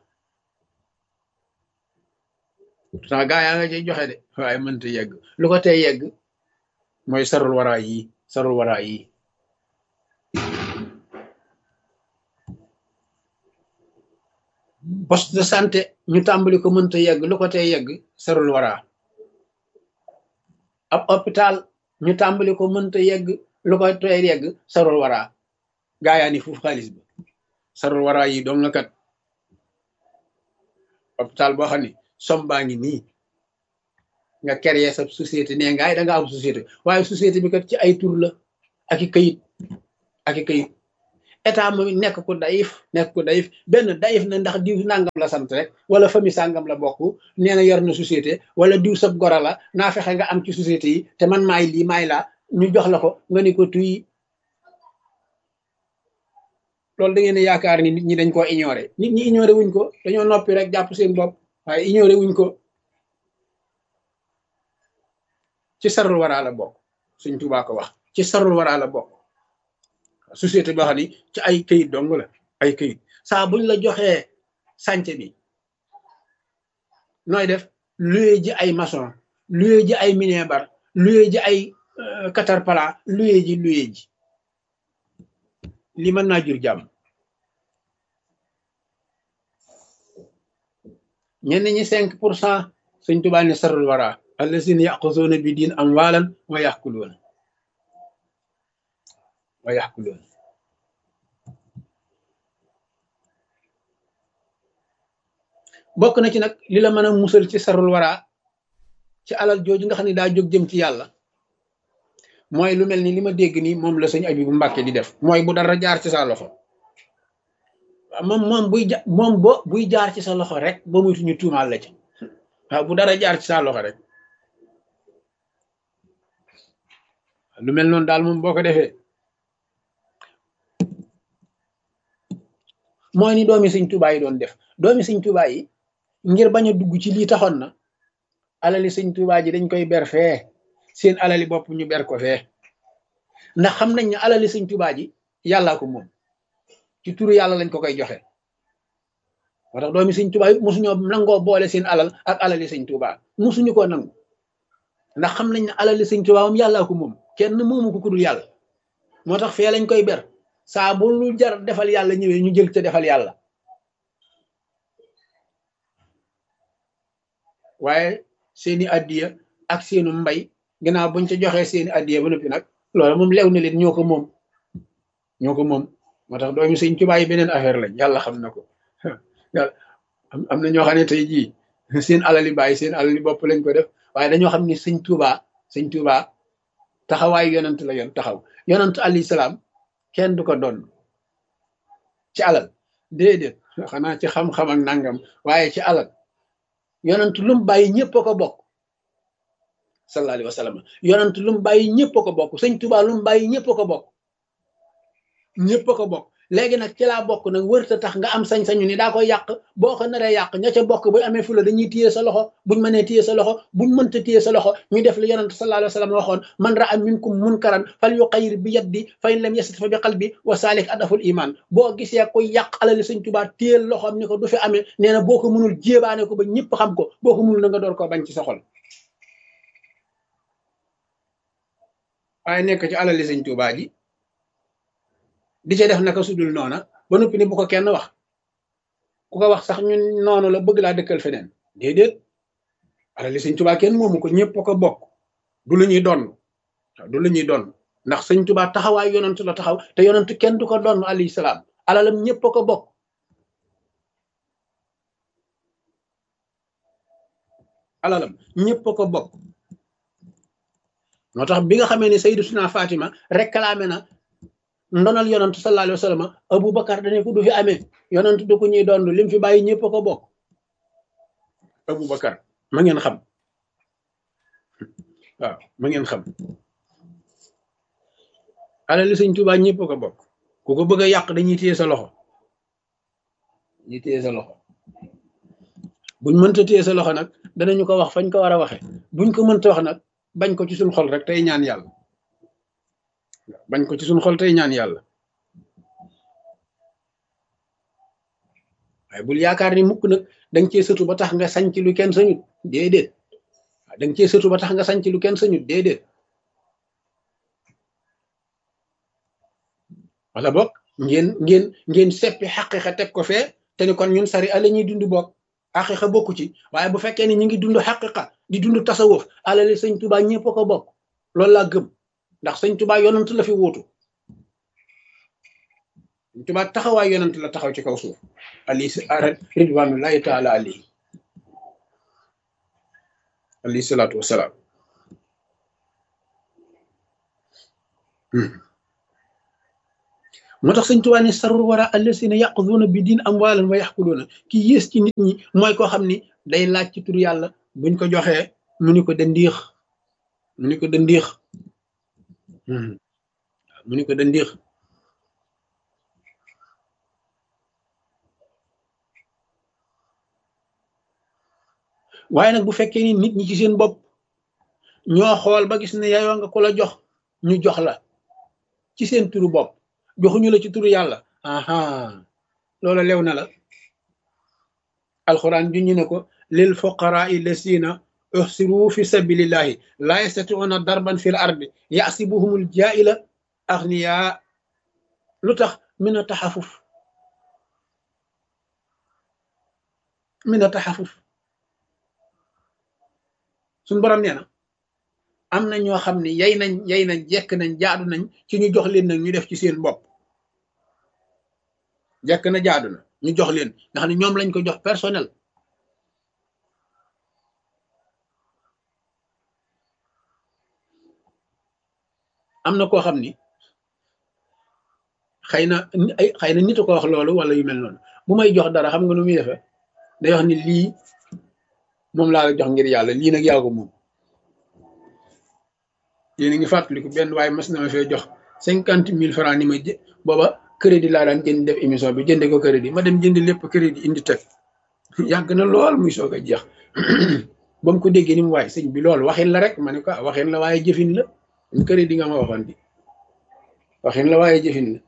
pourtant gaa yaa nga cay joxe de waaye mënta yegg lu ko tey yegg mooy sarul waraa yi sarul waraa yi poste de santé ñu tàmbali ko mënta yegg lu ko tey yegg sarul waraa ab hôpital ñu tàmbali ko mënta yegg lu ko tey yegg sarul waraa gaa yaa ni fuuf xaalis bi sarul waraa yi doom la kat hôpital boo xam ne som baa ngi nii nga créer sa société nee ngaay da nga am société waaye société bi kat ci ay tur la ak i këyit ak i këyit état moom nekk ko dayif nekk ko dayif benn dayif na ndax diw nangam la sant rek wala famille sàngam la bokk nee na yor na société wala diw sab gora la naa fexe nga am ci société yi te man maay lii maay laa ñu jox la ko nga ni ko tuy loolu da ngeen yaakaar ni nit ñi dañ koo ignoré nit ñi ignoré wuñ ko dañoo noppi rek jàpp seen bopp waaye ignoré wuñ ko ci sarul waraa la bokk suñ tubaa ko wax ci sarul waraa la bokk société boo xam ni ci ay këyit dong la ay këyit saa buñ la joxee sànce bi nooy def luye ji ay maçon luye ji ay minebar luye ji ay caterpillar luye ji luye ji li mën naa jur jàmm ñenn ñi cinq pour cent suñ tubaa ni sarul wara allazina yaquzuuna bi diin amwaalan wa yaxkuluuna wa yaxkuluuna bokk na ci nag li la mën a musal ci sarul wara ci alal jooju nga xam ne daa jóg jëm ci yàlla mooy lu mel ni li ma dégg nii moom la sëñ Abibu Mbàkke di def mooy bu dara jaar ci sa loxo moom moom buy ja moom bo buy jaar ci sa loxo rek ba muy ñu tuumaal la ci waaw bu dara jaar ci sa loxo rek lu mel noonu daal moom boo ko defee mooy ni doomi sëñ Tuubaa yi doon def doomi sëñ Tuubaa yi ngir bañ a dugg ci lii taxoon na alali sëñ Tuubaa ji dañ koy ber fee seen alali bopp ñu ber ko fee ndax xam nañ ne alali sëñ Tuubaa ji yàllaa ko moom ci turu yàlla lañ ko koy joxe moo tax doomi sëñ Tuubaa yi mosuñoo nangoo boole seen alal ak alali sëñ Tuubaa mosuñu koo nangu ndax xam nañ ne alali sëñ Tuubaa moom yàllaa ko moom kenn moomu ko ku dul yàlla moo tax fee lañ koy ber saa bu lu jar defal yàlla ñëwee ñu jël ca defal yàlla waaye seeni addiya ak seenu mbay ginnaaw buñ ca joxee seeni addiya ba noppi nag loolu moom lew na leen ñoo ko moom ñoo ko moom moo tax doomi sëñ Tuubaa yi beneen affaire lañ yàlla xam na ko yàlla am na ñoo xam ne tey jii seen alali bàyyi seen alali bopp lañ ko def waaye dañoo xam ni sëñ Tuubaa sëñ Tuubaa taxawaayu yonent la yoon taxaw yonent alayhi salaam kenn du ko doon ci alal déedéet xanaa ci xam-xam ak nangam waaye ci alal yonent lu mu bàyyi ñëpp a ko bokk sallallahu alayhi wa sallam yonent lu mu bàyyi ñëpp a ko bokk sëñ Tuubaa lu mu bàyyi ñëpp a ko bokk ñëpp a ko bokk léegi nag ci laa bokk nag wërta tax nga am sañ-sañu ni daa koy yàq boo ko naree yàq ña ca bokk bu amee fula dañuy téye sa loxo buñ mënee téye sa loxo buñ mënta téye sa loxo ñu def li yonent sallallahu alayhi wa sallam waxoon man ra'a minkum munkaran fal yuqayyir bi yaddi fa in lam yastati fa bi qalbi wa salik adaful iman boo gisee koy yàq alali sëñ Tuubaa téyel loxoom ni ko du fi amee nee na boo ko mënul jéebaane ko ba ñëpp xam ko boo ko mënul na nga door koo bañ ci sa xol waaye nekk ci alali sëñ Tuubaa ji di ca def naka sudul noona ba noppi ni bu ko kenn wax ku ko wax sax ñun noonu la bëgg laa dëkkal feneen déedéet alali sëñ Tuubaa kenn moomu ko ñëpp ko bokk du lu ñuy donn du lu ñuy donn ndax sëñ Tuubaa taxawaay yonent la taxaw te yonent kenn du ko donn alayhi salaam alalam ñëpp ko bokk alalam ñëpp ko bokk moo tax bi nga xamee ne Sayyidatuna Fatima réclamé na ndonal yonantu sallallahu alayhi wa sallam Aboubacar dane ko du fi amee yonantu du ko ñuy doon lim fi bàyyi ñëpp ko bokk Aboubacar ma ngeen xam waaw ma ngeen xam alali sëñ Tuubaa ñëpp ko bokk ku ko bëgg a yàq dañuy téye sa loxo dañuy téye sa loxo buñ mënta téye sa loxo nag danañu ko wax fañ ko war a waxe buñ ko mënta wax nag bañ ko ci suñ xol rek tey ñaan yàlla bañ ko ci suñ xol tey ñaan yàlla waaye bul yaakaar ni mukk nag danga cee sëtu ba tax nga sañc lu kenn sañut déedéet waaw danga cee sëtu ba tax nga sañc lu kenn sañut déedéet wala boog ngeen ngeen ngeen seppi xaqiqa teg ko fee te ni kon ñun sari ala ñuy dund bokk xaqiqa bokku ci waaye bu fekkee ni ñu ngi dund xaqiqa di dund tasawuf alali sëñ Tuubaa ñëpp ko bokk loolu laa gëm ndax sëñ Tuubaa yonant la fi wuutu sëñ Tuubaa taxawaay yonant la taxaw ci kaw suuf ali ridwanullahi taala alayhi alayhi salaatu wasalaam moo tax sëñ Tuubaa ne sarul wara allasina yaquduuna bi diin amwaalan wa yaxkuluuna ki yées ci nit ñi mooy koo xam ni day laaj ci tur yàlla buñ ko joxee mu ni ko dandiix mu ni ko dandiix mu ni ko dandiix waaye nag bu fekkee ni nit ñi ci seen bopp ñoo xool ba gis ne yayoo nga ko la jox ñu jox la ci seen turu bopp joxuñu la ci turu yàlla aha loola lew na la alxuraan juñu ne ko lil fuqaraa lasina uxsiru fi sabilillahi laa yastatiuna darban fil ardi yasibuhumul jaila axniya lu tax min a taxafuf min a taxafuf suñ borom nee na am na ñoo xam ne yay nañ yay nañ jekk nañ jaadu nañ ci ñu jox leen nag ñu def ci seen bopp jekk na jaadu na ñu jox leen nga xam ne ñoom lañ ko jox personnel am na koo xam ni xëy na ay xëy na nit a ko wax loolu wala yu mel noonu bu may jox dara xam nga nu muy defee day wax ni lii moom laa la jox ngir yàlla lii nag yaa ko moom yéen a ngi fàttaliku benn waaye mas na ma fee jox cinquante mille francs ni ma jë booba crédit laa daan jënd def émission bi jënde ko crédit ma dem jënd lépp crédit indi teg yàgg na lool muy soog a jeex ba mu ko déggee ni mu waaye sëñ bi loolu waxin la rek ma ne ko waxin la waaye jëfin la crédit nga ma waxoon di waxin la waaye jëfin la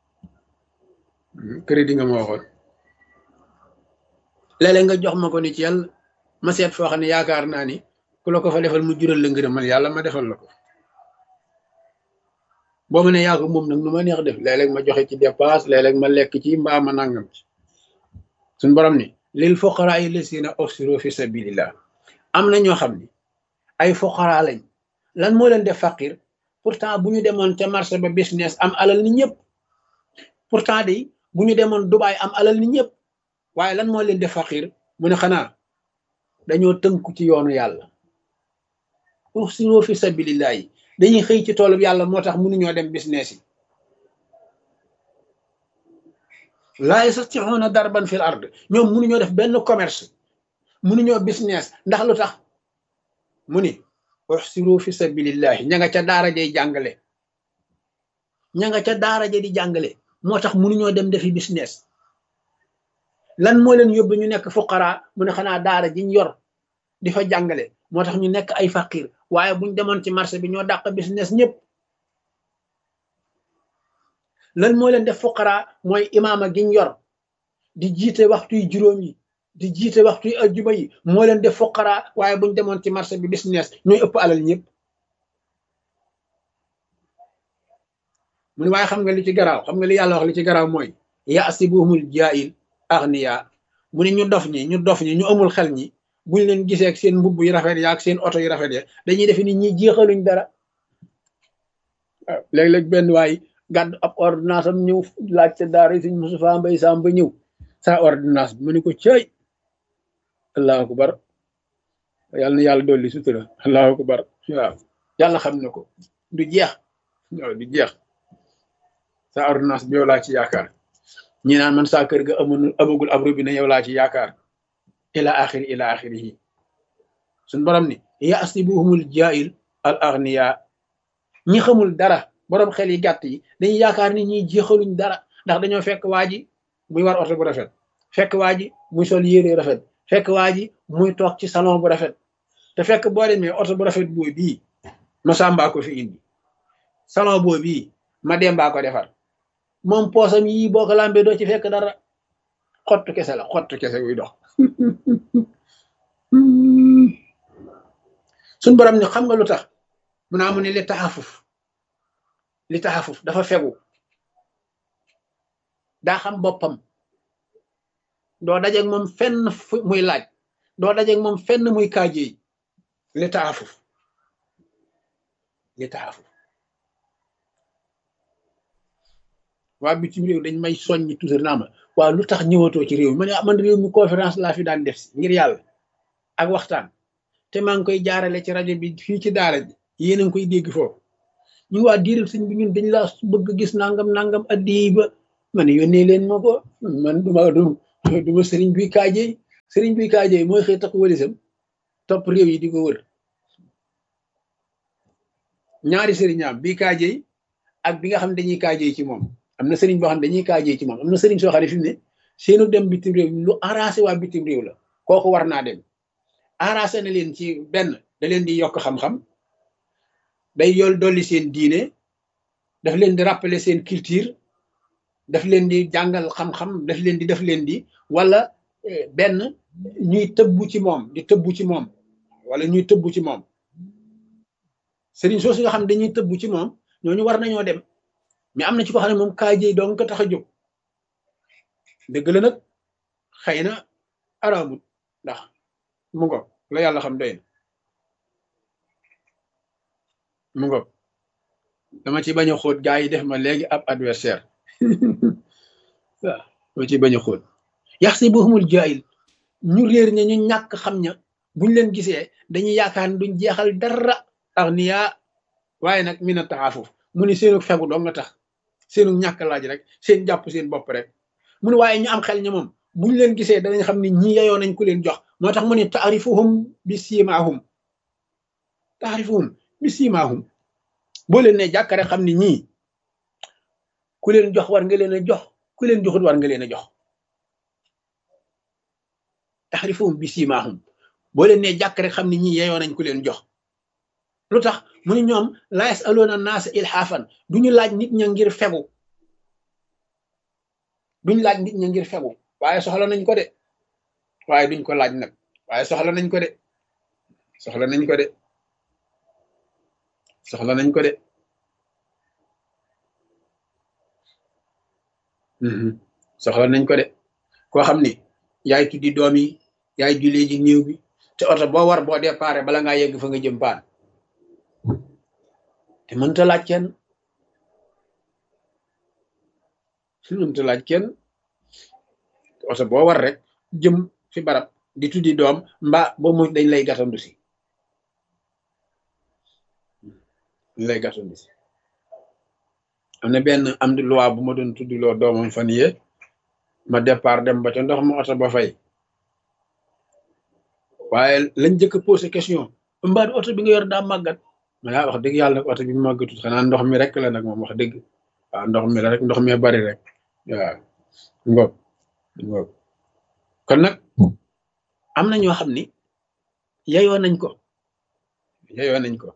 crédit nga ma waxoon léeg-léeg nga jox ma ko ni ci yàlla ma seet foo xam ne yaakaar naa ni ku la ko fa defal mu jural la ngërëmal yàlla ma defal la ko boo ma ne yaa ko moom nag nu ma neex def léeg-léeg ma joxe ci dépasse léeg-léeg ma lekk ci mbaa ma nangam ci suñ borom ni lil fuqaraa yi lasina uxsiru fi sabilillah am na ñoo xam ni ay fuqaraa lañ lan moo leen def faqir pourtant bu ñu demoon ca marché ba business am alal ni ñëpp pourtant de bu ñu demoon Dubaay am alal ni ñëpp waaye lan moo leen def faqir mu ne xanaa dañoo tënku ci yoonu yàlla uxsiru fi sabilillah yi dañuy xëy ci toolub yàlla moo tax mënuñoo dem business yi laa yastati'una darban fil ard ñoom mënuñoo def benn commerce mënuñoo business ndax lu tax mu ni uxsiru fi sabilillahi ña nga ca daara jay jàngale ña nga ca daara ja di jàngale moo tax mënuñoo dem defi business lan moo leen yóbbu ñu nekk fuqara mu ne xanaa daara jiñ yor di fa jàngale moo tax ñu nekk ay faqir waaye buñ demoon ci marché bi ñoo dàq business ñëpp lan moo leen def fuqara mooy imaama giñ yor di jiite waxtuy juróom yi di jiite waxtuy ajjuma yi moo leen def fuqara waaye buñ demoon ci marché bi business ñooy ëpp alal ñëpp mu ne waaye xam nga li ci garaaw xam nga li yàlla wax li ci garaaw mooy yaasibuhumul jaahil agniya mu ne ñu dof ñi ñu dof ñi ñu amul xel ñi buñ leen gisee ak seen mbubb yu rafet ya ak seen oto yu rafet ya dañuy defe ni ñi jeexaluñ dara waaw léeg-léeg benn waay gàddu ab ordonnance am ñëw laaj ca daara suñ Moustapha Mbay Sam ba ñëw sa ordonnance bi mu ne ko cëy allahu akbar yàlla na yàlla dolli sutura allahu akbar waaw yàlla xam na ko du jeex waaw du jeex sa ordonnance bi yow laa ci yaakaar ñi naan man saa kër ga amul amagul ab robinet yow laa ci yaakaar ila axiri ila axirihi suñ borom ni yasibuhumul jaahil al agniya ñi xamul dara borom xel yi gàtt yi dañuy yaakaar ni ñiy jeexaluñ dara ndax dañoo fekk waa ji muy war oto bu rafet fekk waa ji muy sol yére rafet fekk waa ji muy toog ci salon bu rafet te fekk boo demee oto bu rafet boo bii ma sàmbaa ko fi indi salon boo bii ma dembaa ko defar moom poosam yii boo ko lambee doo ci fekk dara xottu kese la xottu kese wuy dox suñ borom ni xam nga lu tax mu naa mu ne li taxafuf li taxafuf dafa fegu daa xam boppam doo dajeeg moom fenn muy laaj doo dajeeg moom fenn muy kaajeey li taxafuf li taxafuf waa bitim réew dañ may soññi toujours naa ma waaw lu tax ñëwatoo ci réew mi ma ne man réew mi conférence laa fi daan def si ngir yàlla ak waxtaan te maa ngi koy jaarale ci rajo bi fii ci daara ji yéen a ngi koy dégg foofu ñu waa diiral sëñ bi ñun dañ laa bëgg gis nangam nangam addi ba ma ne yónnee leen ma ko man duma du duma sëriñ bi kaajey sëriñ bi kaajey mooy xëy tax wëlisam topp réew yi di ko wër ñaari sëriñaam bii kaajey ak bi nga xam ne dañuy kaajey ci moom am na sëriñ boo xam ne dañuy kaajey ci moom am na sëriñ soo xam ne fi mu ne seenu dem bitim réew lu arrangé waa bitim réew la kooku war naa dem arrangé na leen ci benn da leen di yokk xam-xam day yool dolli seen diine daf leen di rappeler seen culture daf leen di jàngal xam-xam daf leen di daf leen di wala benn ñuy tëbbu ci moom di tëbbu ci moom wala ñuy tëbbu ci moom sëriñ soosu nga xam dañuy tëbbu ci moom ñooñu war nañoo dem mais am na ci ko xam ne moom kaajey donc ko tax a jóg dëgg la nag xëy na araamut ndax mu ngo la yàlla xam doy na mu ngo dama ci bañ a xóot gaa yi def ma léegi ab adversaire waaw dama ci bañ a xóot yax si boxumul jaayil ñu réer ña ñu ñàkk xam ña buñ leen gisee dañuy yaakaar ne duñ jeexal dara ax niyaa waaye nag mi na taxaafuf mu ni seenu fegu doo nga tax seenu ñàkk laaj rek seen jàpp seen bopp rek mu ne waaye ñu am xel ña moom buñ leen gisee danañ xam ne ñi yeyoo nañ ku leen jox moo tax mu ne taarifuhum bi siimaahum taarifuhum bi siimaahum boo leen ne jàkk rek xam ne ñii ku leen jox war nga leen a jox ku leen joxut war nga leen a jox taarifuhum bi siimaahum boo leen ne jàkk rek xam ne ñii yeyoo nañ ku leen jox lu tax mu ne ñoom la yasaloona naasa ilhaafan duñu laaj nit ña ngir fegu duñ laaj nit ña ngir fegu waaye soxla nañ ko de waaye duñ ko laaj nag waaye soxla nañ ko de soxla nañ ko de soxla nañ ko de soxla nañ ko de koo xam ni yaay tuddi doom yi yaay jullee ji néew bi te oto boo war boo déparé bala ngaa yegg fa nga jëm paan te mënta laaj kenn mënta laaj kenn oto boo war rek jëm fi barab di tuddi doom mbaa boo mu dañ lay gàttandu si dañ lay gàttandu si am na benn am di loi bu ma doon tuddi loo doomam fan yee ma départ dem ba ca ndox ma oto ba fay waaye lañ jëkk posé question mbaa du oto bi nga yor daa màggat ma yaa wax dëgg yàlla nag oto bi màggatut xanaa ndox mi rek la nag moom wax dëgg waaw ndox mi la rek ndox mi bari rek waaw ngoog ngoog kon nag am na ñoo xam ni yeyoo nañ ko yeyoo nañ ko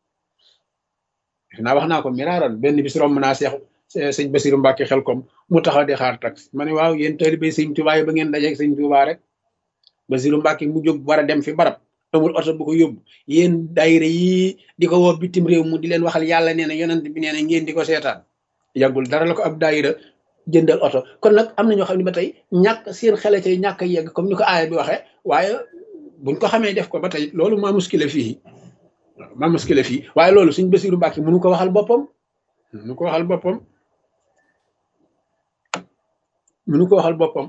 naa wax naa ko miraaroon benn bis romb naa seex sëñ Basiru Mbàkke xel kom mu taxaw di xaar tax ma ne waaw yéen taalibe sëñ Tuubaa yi ba ngeen dajeeg sëñ Tuubaa rek Basiru Mbàkke mu jóg war a dem fi barab amul oto bu ko yóbbu yéen daayira yi di ko woo bitim réew mu di leen waxal yàlla nee na yonent bi nee na ngeen di ko seetaan yàggul dara la ko ab daayira jëndal oto kon nag am na ñoo xam ne ba tey ñàkk seen xele cay ñàkk a yegg comme ni ko aaya bi waxee waaye buñ ko xamee def ko ba tey loolu maa muskile fii maa muskile fii waaye loolu suñ Basiru Mbàkke mënu ko waxal boppam mënu ko waxal boppam mënu ko waxal boppam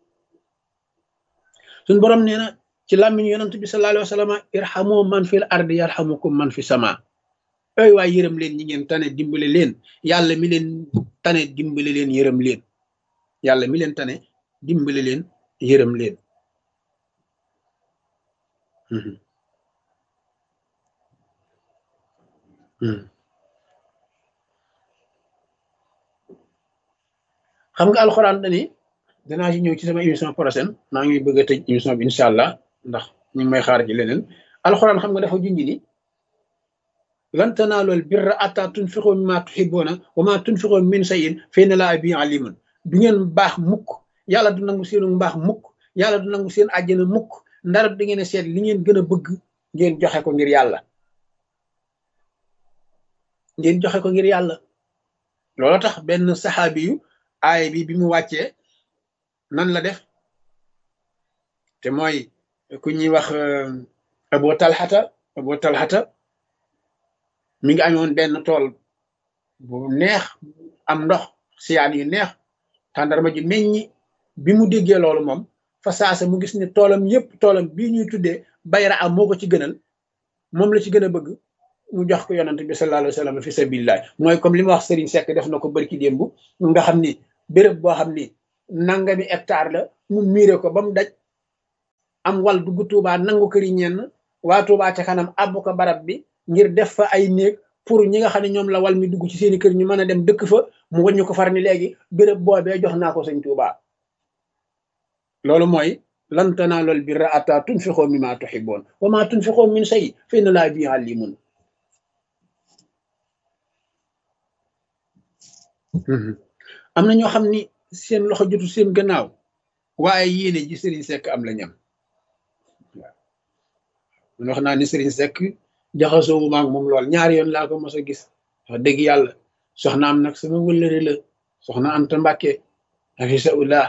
suñ borom nee na ci làmmiñ yonent bi sallallahu alayhi wa sallam irhamu man fil ardi yarhamukum man fi sama ay waay yërëm leen ñi ngeen tane dimbale leen yàlla mi leen tane dimbale leen yërëm leen yàlla mi leen tane dimbale leen yërëm leen xam nga alxuraan dani danaa ci ñëw ci sama émission prochaine maa ngi bëgg a tëj émission bi incha allah ndax ñu ngi may xaar ci leneen alxuraan xam nga dafa junj ni lan tanaalul birra atta tunfiqu mimma tuhibbuuna wa ma tunfiqu min shay'in fa inna llaaha bihi aliimun du ngeen baax mukk yàlla du nangu seenu mbaax mukk yàlla du nangu seen àjjana mukk ndara da ngeen a seet li ngeen gën a bëgg ngeen joxe ko ngir yàlla ngeen joxe ko ngir yàlla loolu tax benn saxaabi yu aaya bi bi mu wàccee nan la def te mooy ku ñuy wax abu talxata abu talxata mi ngi amoon benn tool bu neex am ndox siyaan yu neex tàndarma ji meññi bi mu déggee loolu moom fa saasa mu gis ne toolam yépp toolam bii ñuy tuddee bayra am moo ko ci gënal moom la ci gën a bëgg mu jox ko yonante bi sallallahu alayhi wa sallam fi sabilillah mooy comme li ma wax Serigne Seck def na ko bërki démb nga xam ni béréb boo xam ni nangami hectare la mu miire ko ba mu daj am wal dugg Tuubaa nangu këri ñenn waa Tuubaa ca kanam àbb ko barab bi ngir def fa ay néeg pour ñi nga xam ne ñoom la wal mi dugg ci seeni kër ñu mën a dem dëkk fa mu wàññi ko far ni léegi béréb boobee jox naa ko sëñ Tuubaa loolu mooy lan tanaalul birra hattaa tunfiqoo mimmaa tuhibbuun wa maa tunfiqoo min shay'in fa inna Allaaha bihi aliimun am na ñoo xam ni seen loxo jotu seen gannaaw waaye yéene ji Serigne Seck am la ñam waaw man wax naa ni Serigne Seck jaxasoo wu maag moom lool ñaari yoon laa ko mos a gis wax dëgg yàlla soxna am nag sama wëllëre la soxna Anta Mbàkke hafisahullah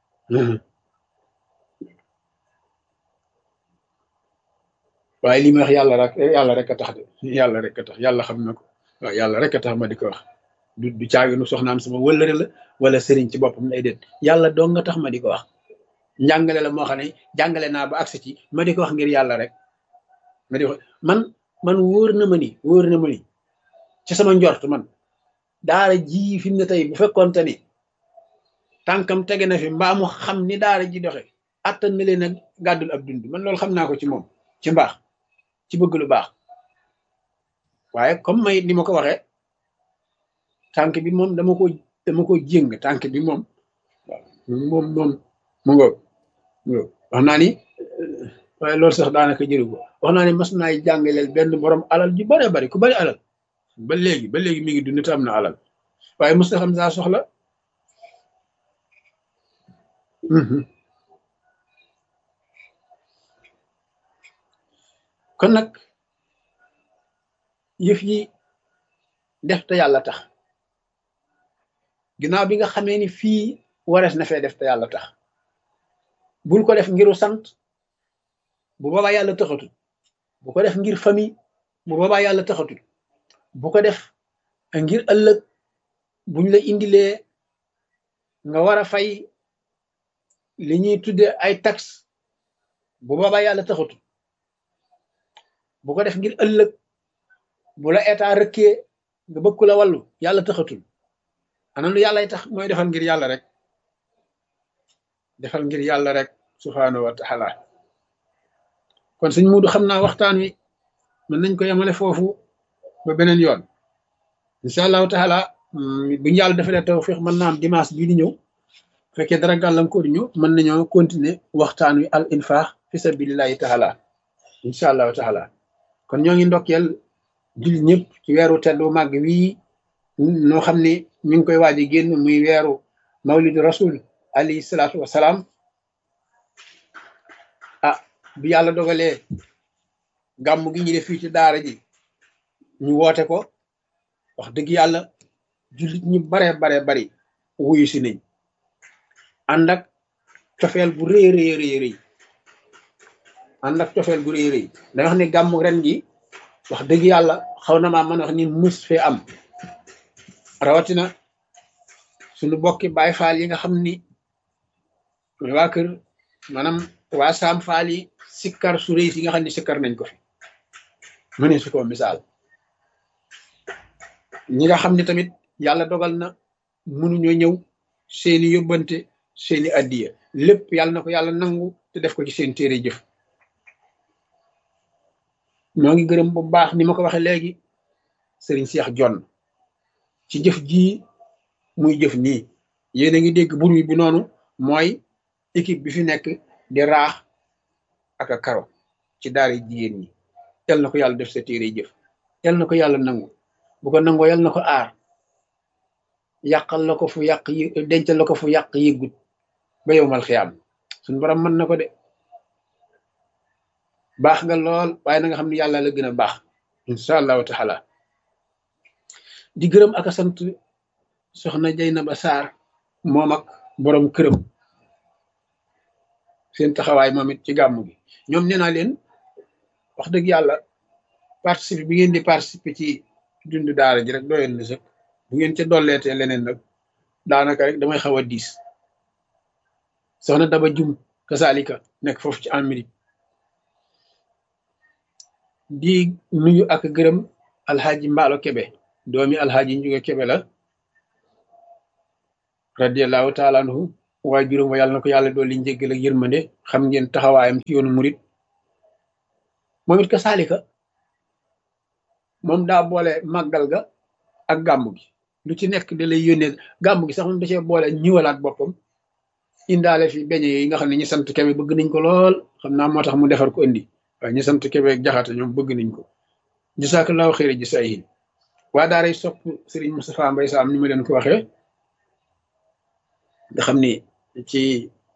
waaye li ma wax yàlla rek yàlla rek a tax de yàlla rek a tax yàlla xam na ko waaw yàlla rek a tax ma di ko wax du du caaginu soxnaam sama wëllëre la wala sëriñ ci boppam lay déet yàlla dong nga tax ma di ko wax njàngale la moo xam ne jàngale naa ba agsi ci ma di ko wax ngir yàlla rek ma di ko man man wóor na ma ni wóor na ma ni ci sama njort man daara ji fi mu ne tey bu fekkoonte ni tànkam tege na fi mbaa mu xam ni daara ji doxe attan na leen a gàddul ab dund man loolu xam naa ko ci moom ci mbaax ci bëgg lu baax waaye comme may ni ma ko waxee tànk bi moom dama ko dama ko jéng tànk bi moom moom moom mu ngoog wax naa ni waaye loolu sax daanaka jëru ko wax naa ni mas naay jàngaleel benn borom alal ju bare bari ku bari alal ba léegi ba léegi mi ngi dund te am na alal waaye mos na xam saa soxla kon nag yëf yi def te yàlla tax ginnaaw bi nga xamee ni fii warees na fee def te yàlla tax bul ko def ngiru sant bu boobaa yàlla taxatul bu ko def ngir famille bu boobaa yàlla taxatul bu ko def ngir ëllëg buñ la indilee nga war a fay li ñuy tudde ay taxe bu boobaa yàlla taxatul bu ko def ngir ëllëg bu la état rëkkee nga bëgg ku la wàllu yàlla taxatul ana lu yàllay tax mooy defal ngir yàlla rek defal ngir yàlla rek subhaanahu wa taala kon sëñ Muudu xam naa waxtaan wi mën nañ ko yemale foofu ba beneen yoon incha allahu taala bu ñu yàlla defalee tawfiq mën naa am dimanche bii di ñëw fekkee dara gàllankoor ñu mën nañoo continuer waxtaan wi al infaq fi sabilillahi taala incha allahu taala kon ñoo ngi ndokkeel jul ñëpp ci weeru teddu màgg wii noo xam ne ñu ngi koy waaj a génn muy weeru mawlidu rasul alayhi salaatu wasalaam ah bi yàlla dogalee gàmm gi ñu def fii ci daara ji ñu woote ko wax dëgg yàlla jullit ñu bare bare bari wuyu si nañ ànd ak cofeel bu rëy rëy rëy rëy ànd ak cofeel bu rëy rëy da wax ne gàmmu ren gi wax dëgg yàlla xaw na maa mën wax ni mus fee am rawatina suñu bokki baay faal yi nga xam ni waa kër maanaam waa saam faal yi sikkar su rëy si nga xam ne sikkar nañ ko fi mu ne su ko misaal ñi nga xam ne tamit yàlla dogal na mënuñoo ñëw seeni yóbbante seeni addiya lépp yàlla na ko yàlla nangu te def ko ci seen téere jëf ñoo ngi gërëm bu baax ni ma ko waxee léegi sëriñ Seex Jonn ci jëf jii muy jëf nii yéen a ngi dégg bur wi bi noonu mooy équipe bi fi nekk di raax ak a karo ci daara jigéen ñi yal na ko yàlla def sa téere jëf yal na ko yàlla nangu bu ko nangoo yal na ko aar yàqal la ko fu yàq yi dencal la ko fu yàq yëggut ba yow mal xiyaam suñ borom mën na ko de baax nga lool waaye na nga xam ne yàlla la gën a baax incha allahu taala di gërëm ak a sant soxna Jaynaba Sarr moom ak borom këram seen taxawaay moom it ci gàmmu gi ñoom nee naa leen wax dëgg yàlla participer bi ngeen di participer ci dund daara ji rek doyoon na sëkk bu ngeen ca dolleetee leneen nag daanaka rek damay xaw a diis soxna Daba Jum kasaalika nekk foofu ci Amérique di nuyu ak gërëm alxaaji mbaalo kebe doomi alxaaji njuga kebe la radiallahu taala anhu waaye juróom wa yàlla na ko yàlla dolli njéggal ak yërmande xam ngeen taxawaayam ci yoonu murit moom it ka saalika moom daa boole màggal ga ak gàmmu gi lu ci nekk da lay yónnee gàmmu gi sax moom da cee boole ñiwalaat boppam indaale fi beñe yi nga xam ne ñi sant kebe bëgg nañ ko lool xam naa moo tax mu defar ko indi waaye ñi sant kebe ak jaxate ñoom bëgg nañ ko jasaakallaahu xëyri ji say waa daaray sopp Serigne Moustapha Mbaye Sam ni ma leen ko waxee nga xam ni ci